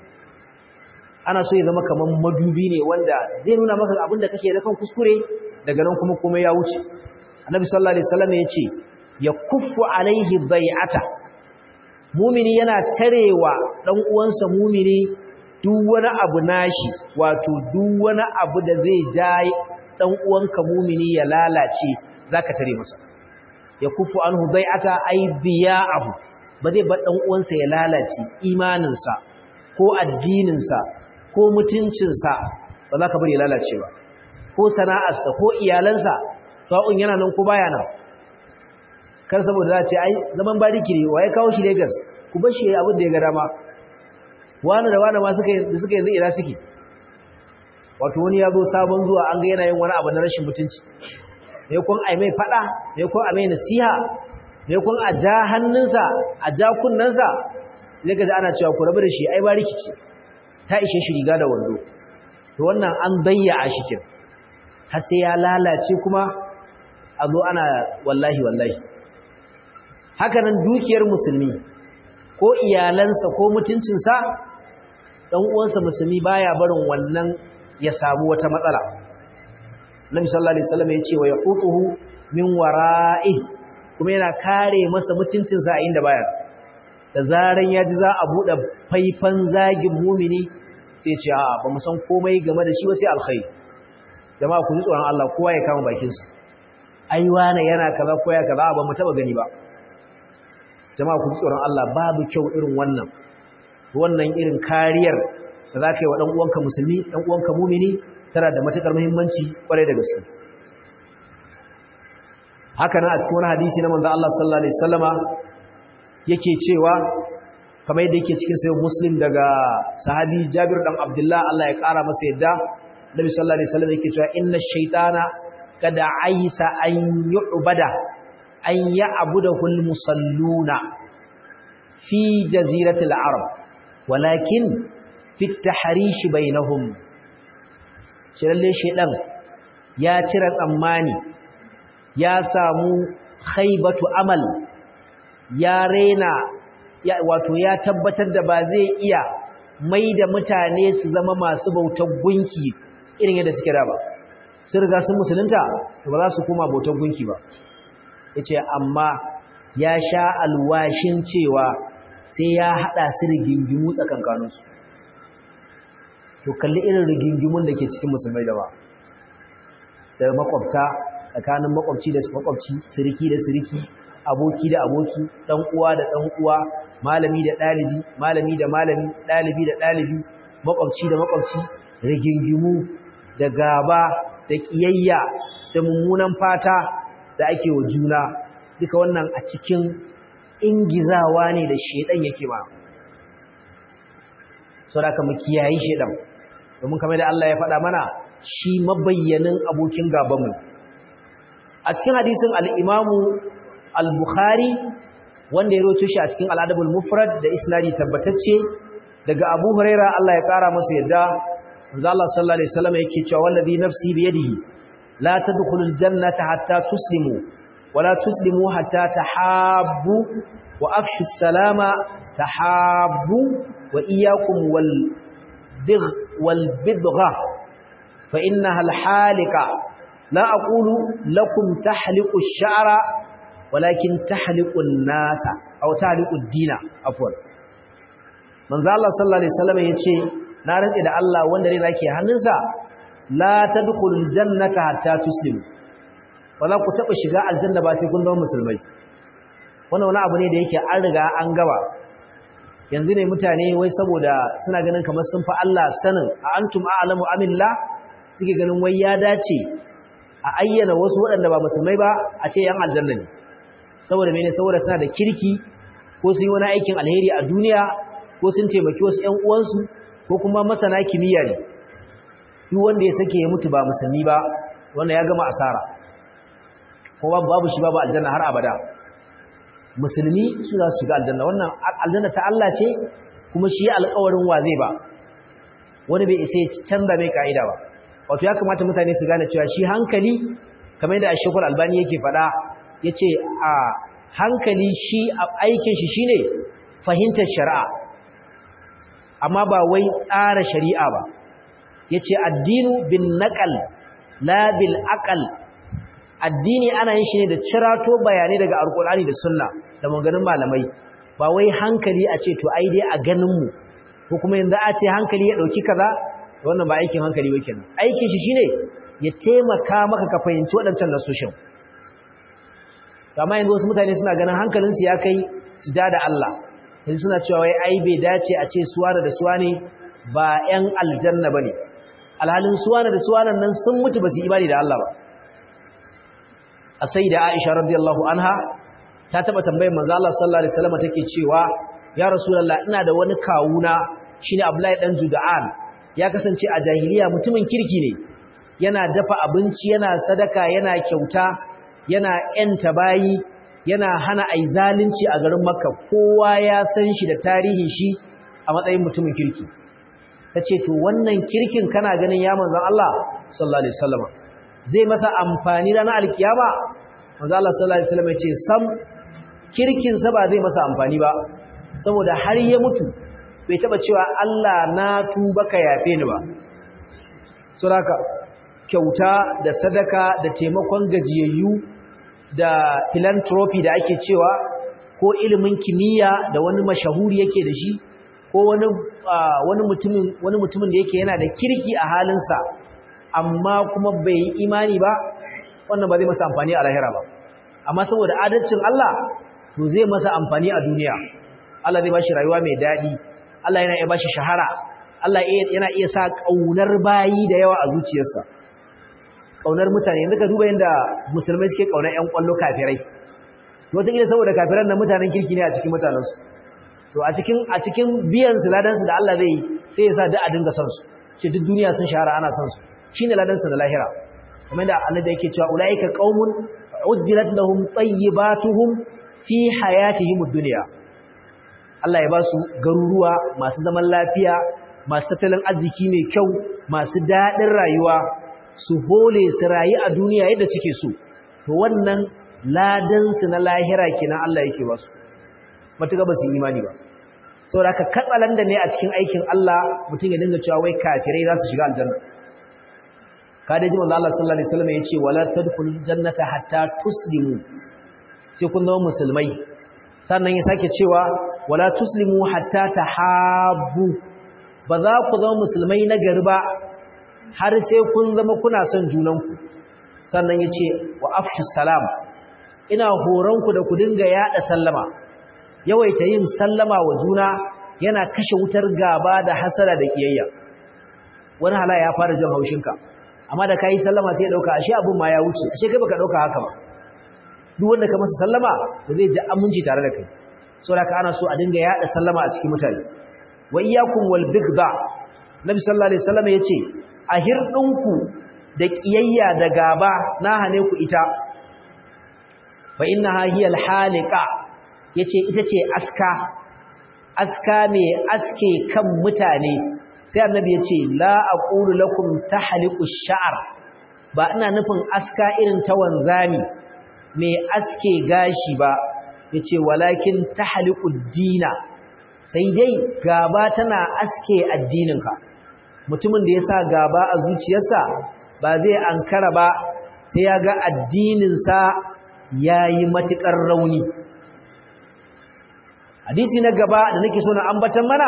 [SPEAKER 1] ana so ya zama kamar madubi ne wanda zai nuna maka abin da kake da kan kuskure daga nan kuma komai ya wuce annabi sallallahu alaihi wasallam ya ce ya kuffu alaihi bai'ata mumini yana tarewa dan uwansa mumini duk wani abu nashi wato duk wani abu da zai ja dan uwanka mumini ya lalace zaka tare masa ya kufu anhu bai'ata ay biya'ahu ba zai bar dan uwansa ya lalace imaninsa ko addininsa ko mutuncinsa ba za ka bari ya lalace ba ko sana'arsa ko iyalansa sa'un yana nan ko baya nan kar saboda za ce ai zaman bariki ne waye kawo shi Lagos ku bar shi abin da ya ga dama wani da wani ma suka da suka yanzu ina suke wato wani ya zo sabon zuwa an ga yana yin wani abu na rashin mutunci ne kun ai mai fada ne kun a mai nasiha ne kun a ja hannunsa a ja kunnensa ne ga ana cewa ku rabu da shi ai ba rikici ta ishe shi riga da wando to wannan an bayya a shikin har sai ya lalace kuma a zo ana wallahi wallahi haka nan dukiyar musulmi ko iyalansa ko mutuncinsa dan uwansa musulmi baya barin wannan ya samu wata matsala Nabi sallallahu alaihi wasallam ya ce wa yaqutuhu min wara'i kuma yana kare masa mutuncinsa a inda baya da zaran ya ji za a bude faifan zagin mumini sai ya ce a ba mu san komai game da shi ba sai alkhairi jama'a ku ji tsoron Allah kowa ya kama bakin sa ai wane yana kaza ko ya kaza ba mu taba gani ba jama'a ku ji tsoron Allah babu kyau irin wannan wannan irin kariyar da za ka yi wa ɗan uwanka musulmi ɗan uwanka mumini tana da matuƙar muhimmanci ƙwarai da gaske haka nan a cikin wani hadisi na manzo Allah sallallahu alaihi wasallama yake cewa kamar yadda yake cikin sayyid muslim daga sahabi Jabir dan Abdullah Allah ya ƙara masa yadda Nabi sallallahu alaihi wasallam yake cewa inna shaytana kada aisa an yu'bada an ya'budahu al-musalluna fi jaziratil arab walakin fi tahrish bainahum shi lalle shedan ya cire tsammani ya samu khaybatu amal ya rena ya wato ya tabbatar da ba zai iya mai da mutane su zama masu bautar gunki irin yadda suke da ba sun riga sun musulunta ba za su koma bautar gunki ba yace amma ya sha alwashin cewa sai ya hada su rigingimu tsakankaninsu to kalli irin rigingimun da ke cikin musulmai da ba da makwabta tsakanin makwabci da makwabci siriki da siriki aboki da aboki dan uwa da dan uwa malami da dalibi malami da malami dalibi da dalibi makwabci da makwabci rigingimu da gaba da kiyayya da mummunan fata da ake wa juna duka wannan a cikin ingizawa ne da shedan yake ba saboda mu kiyayi shedan domin kamar da Allah ya faɗa mana shi mabayyanin abokin gabanmu a cikin hadisin al-Imam al-Bukhari wanda ya roto shi a cikin al-Adabul Mufrad da isnadi tabbatacce daga Abu Huraira Allah ya kara masa yadda manzo Allah sallallahu alaihi wasallam yake cewa wallazi nafsi bi yadihi la tadkhulul jannata hatta tuslimu wala tuslimu hatta tahabbu wa afshu salama tahabbu wa iyyakum wal bidgh wal bidgha fa innaha al halika la aqulu lakum tahliqu ash-sha'ra walakin tahliqu an-nasa aw taliqud dina afwan manzo Allah sallallahu alaihi wasallam yace na rantsi da Allah wanda rai zake hannunsa la tadkhulul jannata hatta tuslimu ba za ku taba shiga aljanna ba sai kun zama musulmai wannan wani abu ne da yake an riga an gaba yanzu ne mutane wai saboda suna ganin kamar sun fa Allah sanin a antum a'lamu amillah suke ganin wai ya dace a ayyana wasu waɗanda ba musulmai ba a ce yan aljanna ne saboda mene saboda suna da kirki ko sun yi wani aikin alheri a duniya ko sun taimaki wasu ƴan uwansu ko kuma masana kimiyya ne duk wanda ya sake ya mutu ba musulmi ba wanda ya gama asara ko babu shi babu aljanna har abada musulmi su za su shiga aljanna wannan aljanna ta Allah ce kuma shi alƙawarin wa zai ba wani bai isa ya canza mai ka'ida ba wato ya kamata mutane su gane cewa shi hankali kamar yadda Ashekul Albani yake faɗa yace a hankali shi aikin shi shine fahimtar shari'a amma ba wai tsara shari'a ba yace addinu bin naqal la bil aqal addini ana yin shi ne da cirato bayanai daga alkur'ani da sunna da maganin malamai ba wai hankali a ce to ai dai a ganin mu ko kuma yanzu a ce hankali ya dauki kaza wannan ba aikin hankali ba kenan aikin shi shine ya taimaka maka ka fahimci waɗancan nasoshin amma yanzu wasu mutane suna ganin hankalinsu ya kai su ja da Allah yanzu suna cewa wai ai bai dace a ce suwana da suwane ba 'yan aljanna bane alhalin suwana da suwanan nan sun mutu ba su imani da Allah ba a sai da Aisha radiyallahu anha ta taba tambayar manzo Allah sallallahu alaihi wasallam take cewa ya rasulullah ina da wani kawuna shine Abdullahi dan Juda'an ya kasance a jahiliya mutumin kirki ne yana dafa abinci yana sadaka yana kyauta yana yanta bayi yana hana ai zalunci a garin Makka kowa ya san shi da tarihin shi a matsayin mutumin kirki tace to wannan kirkin kana ganin ya manzon Allah sallallahu alaihi wasallam zai masa amfani ranar alkiyama manzo Allah sallallahu alaihi wasallam yace sam kirkin sa ba zai masa amfani ba saboda har ya mutu bai taba cewa Allah na tuba ka yafe ni ba saboda kyauta da sadaka da taimakon gajiyayyu da philanthropy da ake cewa ko ilimin kimiyya da wani mashahuri yake da shi ko wani wani mutumin wani mutumin da yake yana da kirki a halinsa amma kuma bai yi imani ba wannan ba zai masa amfani a lahira ba amma saboda adalcin Allah to zai masa amfani a duniya Allah zai bashi rayuwa mai daɗi Allah yana iya bashi shahara Allah yana iya sa ƙaunar bayi da yawa a zuciyarsa ƙaunar mutane yanzu ka duba yadda musulmai suke ƙaunar ƴan ƙwallo kafirai to wataƙila saboda kafiran nan mutanen kirki ne a cikin mutanensu to a cikin a cikin biyan su ladansu da Allah zai yi sai ya sa duk a dinga son su ce duk duniya sun shahara ana son su shine ladansa da lahira kamar da Allah da yake cewa ulaika qaumun ujjilat lahum tayyibatuhum fi hayatihim ad-dunya Allah ya ba su garuruwa masu zaman lafiya masu tattalin arziki mai kyau masu dadin rayuwa su hole su rayu a duniya yadda suke so to wannan ladan su na lahira kenan Allah yake ba su matuƙa ba su imani ba saboda haka katsalan da ne a cikin aikin Allah mutum ya dinga cewa wai kafirai za su shiga aljanna kada ji manzo Allah sallallahu alaihi wasallam yace wala tadkhul jannata hatta tuslimu sai kun zama musulmai sannan ya sake cewa wala tuslimu hatta tahabbu ba za ku zama musulmai na gari ba har sai kun zama kuna son junanku sannan yace wa afshu salam ina horon ku da ku dinga yada sallama yawaita yin sallama wa juna yana kashe wutar gaba da hasara da kiyayya wani hala ya fara jin haushinka amma da kai sallama sai ya dauka ashe abun ma ya wuce ashe kai baka dauka haka ba duk wanda ka masa sallama ba zai ji aminci tare da kai saboda ana so a dinga yada sallama a cikin mutane wa iyyakum wal bigda nabi sallallahu alaihi wasallam yace a hirdinku da kiyayya da gaba na hane ku ita fa innaha hiya al haliqa yace ita ce aska aska ne aske kan mutane sai annabi ya ce la aqulu lakum tahliqu sha'r ba ina nufin aska irin ta wanzami mai aske gashi ba yace walakin tahliqu dina sai dai gaba tana aske addininka mutumin da yasa gaba a zuciyarsa ba zai ankara ba sai ya ga addininsa yayi matukar rauni hadisi na gaba da nake so na ambatan mana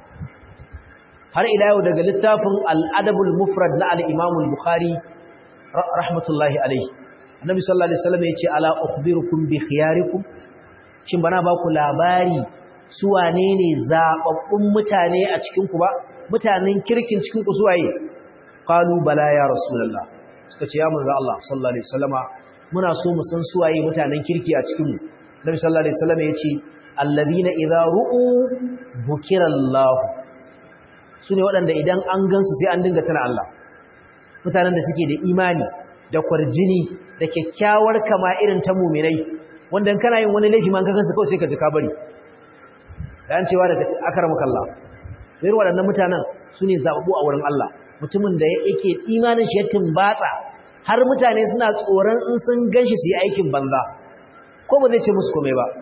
[SPEAKER 1] har ila yau daga littafin al-adabul mufrad na al-imam al-bukhari rahmatullahi alayhi annabi sallallahu alaihi wasallam yace ala ukhbirukum bi khiyarikum shin bana ba ku labari su wane ne zababbun mutane a cikin ku ba mutanen kirkin cikin ku suwaye qalu bala ya rasulullah suka ce ya manzo Allah sallallahu alaihi wasallama muna so mu san suwaye mutanen kirki a cikin mu nabi sallallahu alaihi wasallam yace alladhina idza ru'u bukirallah sune waɗanda idan an gansu sai an dinga tana Allah mutanen da suke da imani da kwarjini da kyakkyawar kama irin ta muminai wanda kana yin wani laifi man kansa kawai sai ka ji ka bari dan cewa daga akramaka Allah irin waɗannan mutanen sune zababu a wurin Allah mutumin da yake imanin shi ya tumbatsa har mutane suna tsoron in sun ganshi su yi aikin banza ko ba zai ce musu komai ba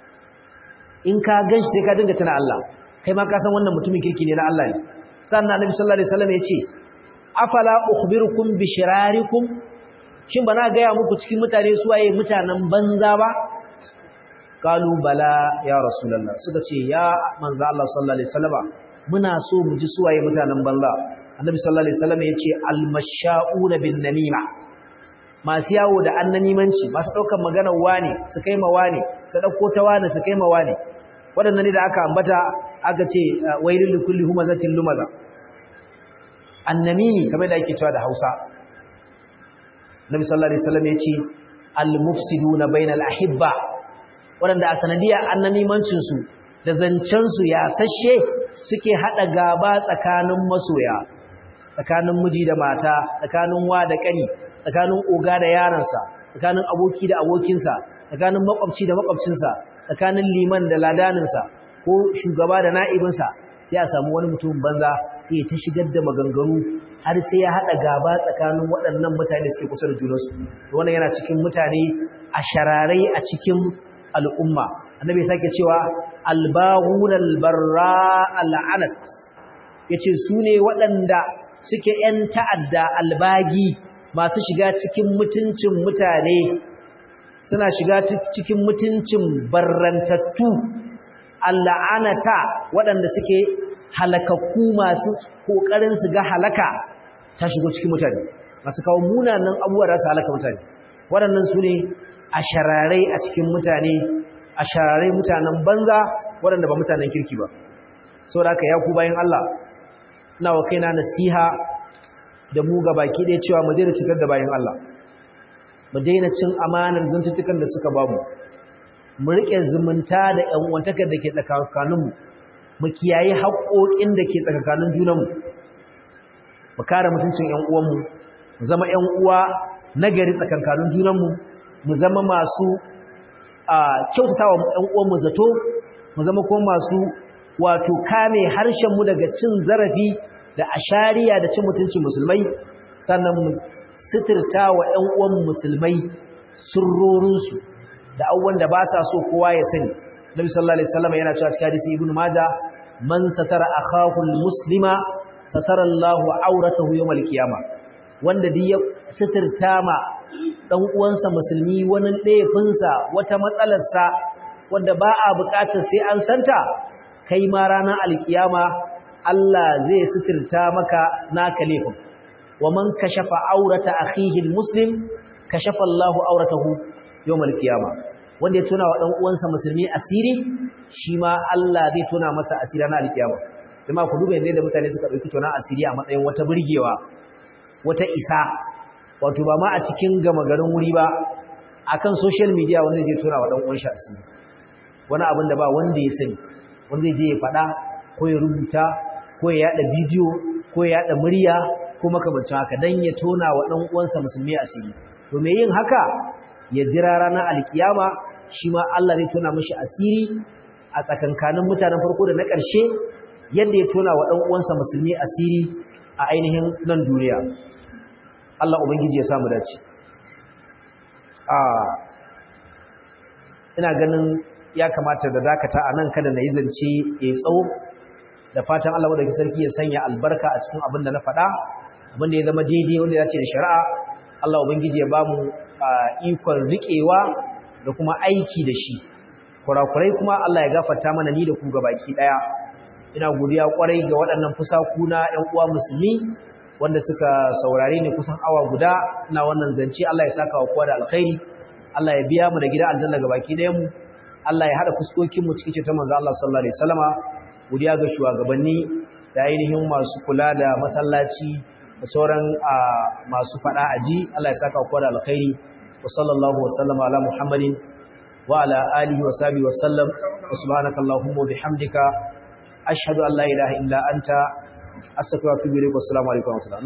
[SPEAKER 1] in ka ganshi sai ka dinga tana Allah kai ma ka san wannan mutumin kirki ne na Allah ne sannan Annabi sallallahu alaihi wasallam ya ce afala ukhbirukum bi shirarikum shin bana gaya muku cikin mutane su waye mutanen banza ba kalu bala ya rasulullah suka ce ya manzo Allah sallallahu alaihi wasallam muna so mu ji su waye mutanen banza annabi sallallahu alaihi wasallam yace almashauna bin namima masu yawo da annamimanci masu daukar maganar wane su kai ma wane su dauko ta wane su kai ma wane wadannan ne da aka ambata aka ce wailul likulli humazatin lumaza annamimi kamar da ake cewa da Hausa Nabi sallallahu alaihi wasallam yace al-mufsiduna bainal ahibba wanda a sanadiyar annamimancin su da zancen su ya sashe suke hada gaba tsakanin masoya tsakanin miji da mata tsakanin wa da kani tsakanin oga da yaransa tsakanin aboki da abokinsa tsakanin makwabci da makwabcinsa tsakanin liman da ladaninsa ko shugaba da na'ibinsa sai a samu wani mutum banza sai ta shigar da maganganu har sai ya haɗa gaba tsakanin waɗannan mutane suke kusa da junansu wannan yana cikin mutane a shararai a cikin al'umma annabi sake cewa albahun albarra al'anat yace su ne waɗanda suke ‘yan ta'adda albagi masu shiga cikin mutuncin mutane suna shiga cikin mutuncin barrantattu alla'anata waɗanda suke halakakku masu ƙoƙarin su ga halaka ta shigo cikin mutane masu kawo munanan abubuwa da su halaka mutane waɗannan su ne a shararai a cikin mutane a shararai mutanen banza waɗanda ba mutanen kirki ba sau da aka yaku bayan Allah na wa kaina nasiha da mu ga baki ɗaya cewa mu daina cikar da bayan Allah mu daina cin amanar zantuttukan da suka bamu mu riƙe zumunta da ƴan uwantakar da ke tsakaninmu mu kiyaye haƙoƙin da ke tsakanin junanmu mu kare mutuncin ƴan uwanmu mu zama ƴan uwa nagari tsakankanin junanmu mu zama masu a kyautatawa ƴan uwanmu zato mu zama kuma masu wato kame harshenmu daga cin zarafi da ashariya da cin mutuncin musulmai sannan mu sitirta wa ƴan uwan musulmai surrorinsu da abubuwan da ba sa so kowa ya sani Nabi sallallahu alaihi wasallam yana cewa cikin hadisi Ibn Majah man satara akahu muslima satara Allahu auratahu yawmal qiyamah wanda duk ya sitirta ma dan uwansa musulmi wani laifinsa wata matsalarsa wanda ba a bukatar sai an santa kai ma ranar alkiyama Allah zai sitirta maka naka laifin wa man kashafa aurata akhihi almuslim kashafa Allahu auratahu yawmal qiyama wanda ya tona wa dan uwansa musulmi asiri shi ma Allah zai tona masa asiri na alkiyama kuma ku duba yadda mutane suka dauki tona asiri a matsayin wata burgewa wata isa wato ba ma a cikin gama garin wuri ba akan social media wanda zai tona wa dan uwan shi asiri wani abin da ba wanda ya sani wanda zai je ya faɗa ko ya rubuta ko ya yada bidiyo ko ya yada murya ko makamancin haka dan ya tona wa dan uwansa musulmi asiri to me yin haka ya jira ranar alkiyama shi ma Allah zai tona mishi asiri a tsakankanin mutanen farko da na ƙarshe yadda ya tona wa dan uwansa musulmi asiri a ainihin nan duniya Allah ubangiji ya samu dace a ina ganin ya kamata da dakata a nan kada na yi zance ya tsawo da fatan Allah wadda sarki ya sanya albarka a cikin abin da na faɗa abin da ya zama daidai wanda ya ce da shari'a Allah ubangiji ya ba mu ikon riƙewa da kuma aiki da shi kurakurai kuma Allah ya gafarta mana ni da ku gabaki daya ina godiya kwarai ga waɗannan fusaku na ƴan uwa musulmi wanda suka saurare ni kusan awa guda ina wannan zance Allah ya saka wa kowa da alkhairi Allah ya biya mu da gida aljanna gabaki dayan mu Allah ya hada fuskokin mu cikin ta manzo Allah sallallahu alaihi wasallama godiya ga shugabanni da ainihin masu kula da masallaci da sauran masu fada aji Allah ya saka kowa da alkhairi wa sallallahu wa sallama ala muhammadin wa ala alihi wa sahbihi wa sallam wa subhanaka allahumma wa bihamdika ashhadu an la ilaha illa anta astaghfiruka wa atubu ilaik wa assalamu alaikum wa rahmatullahi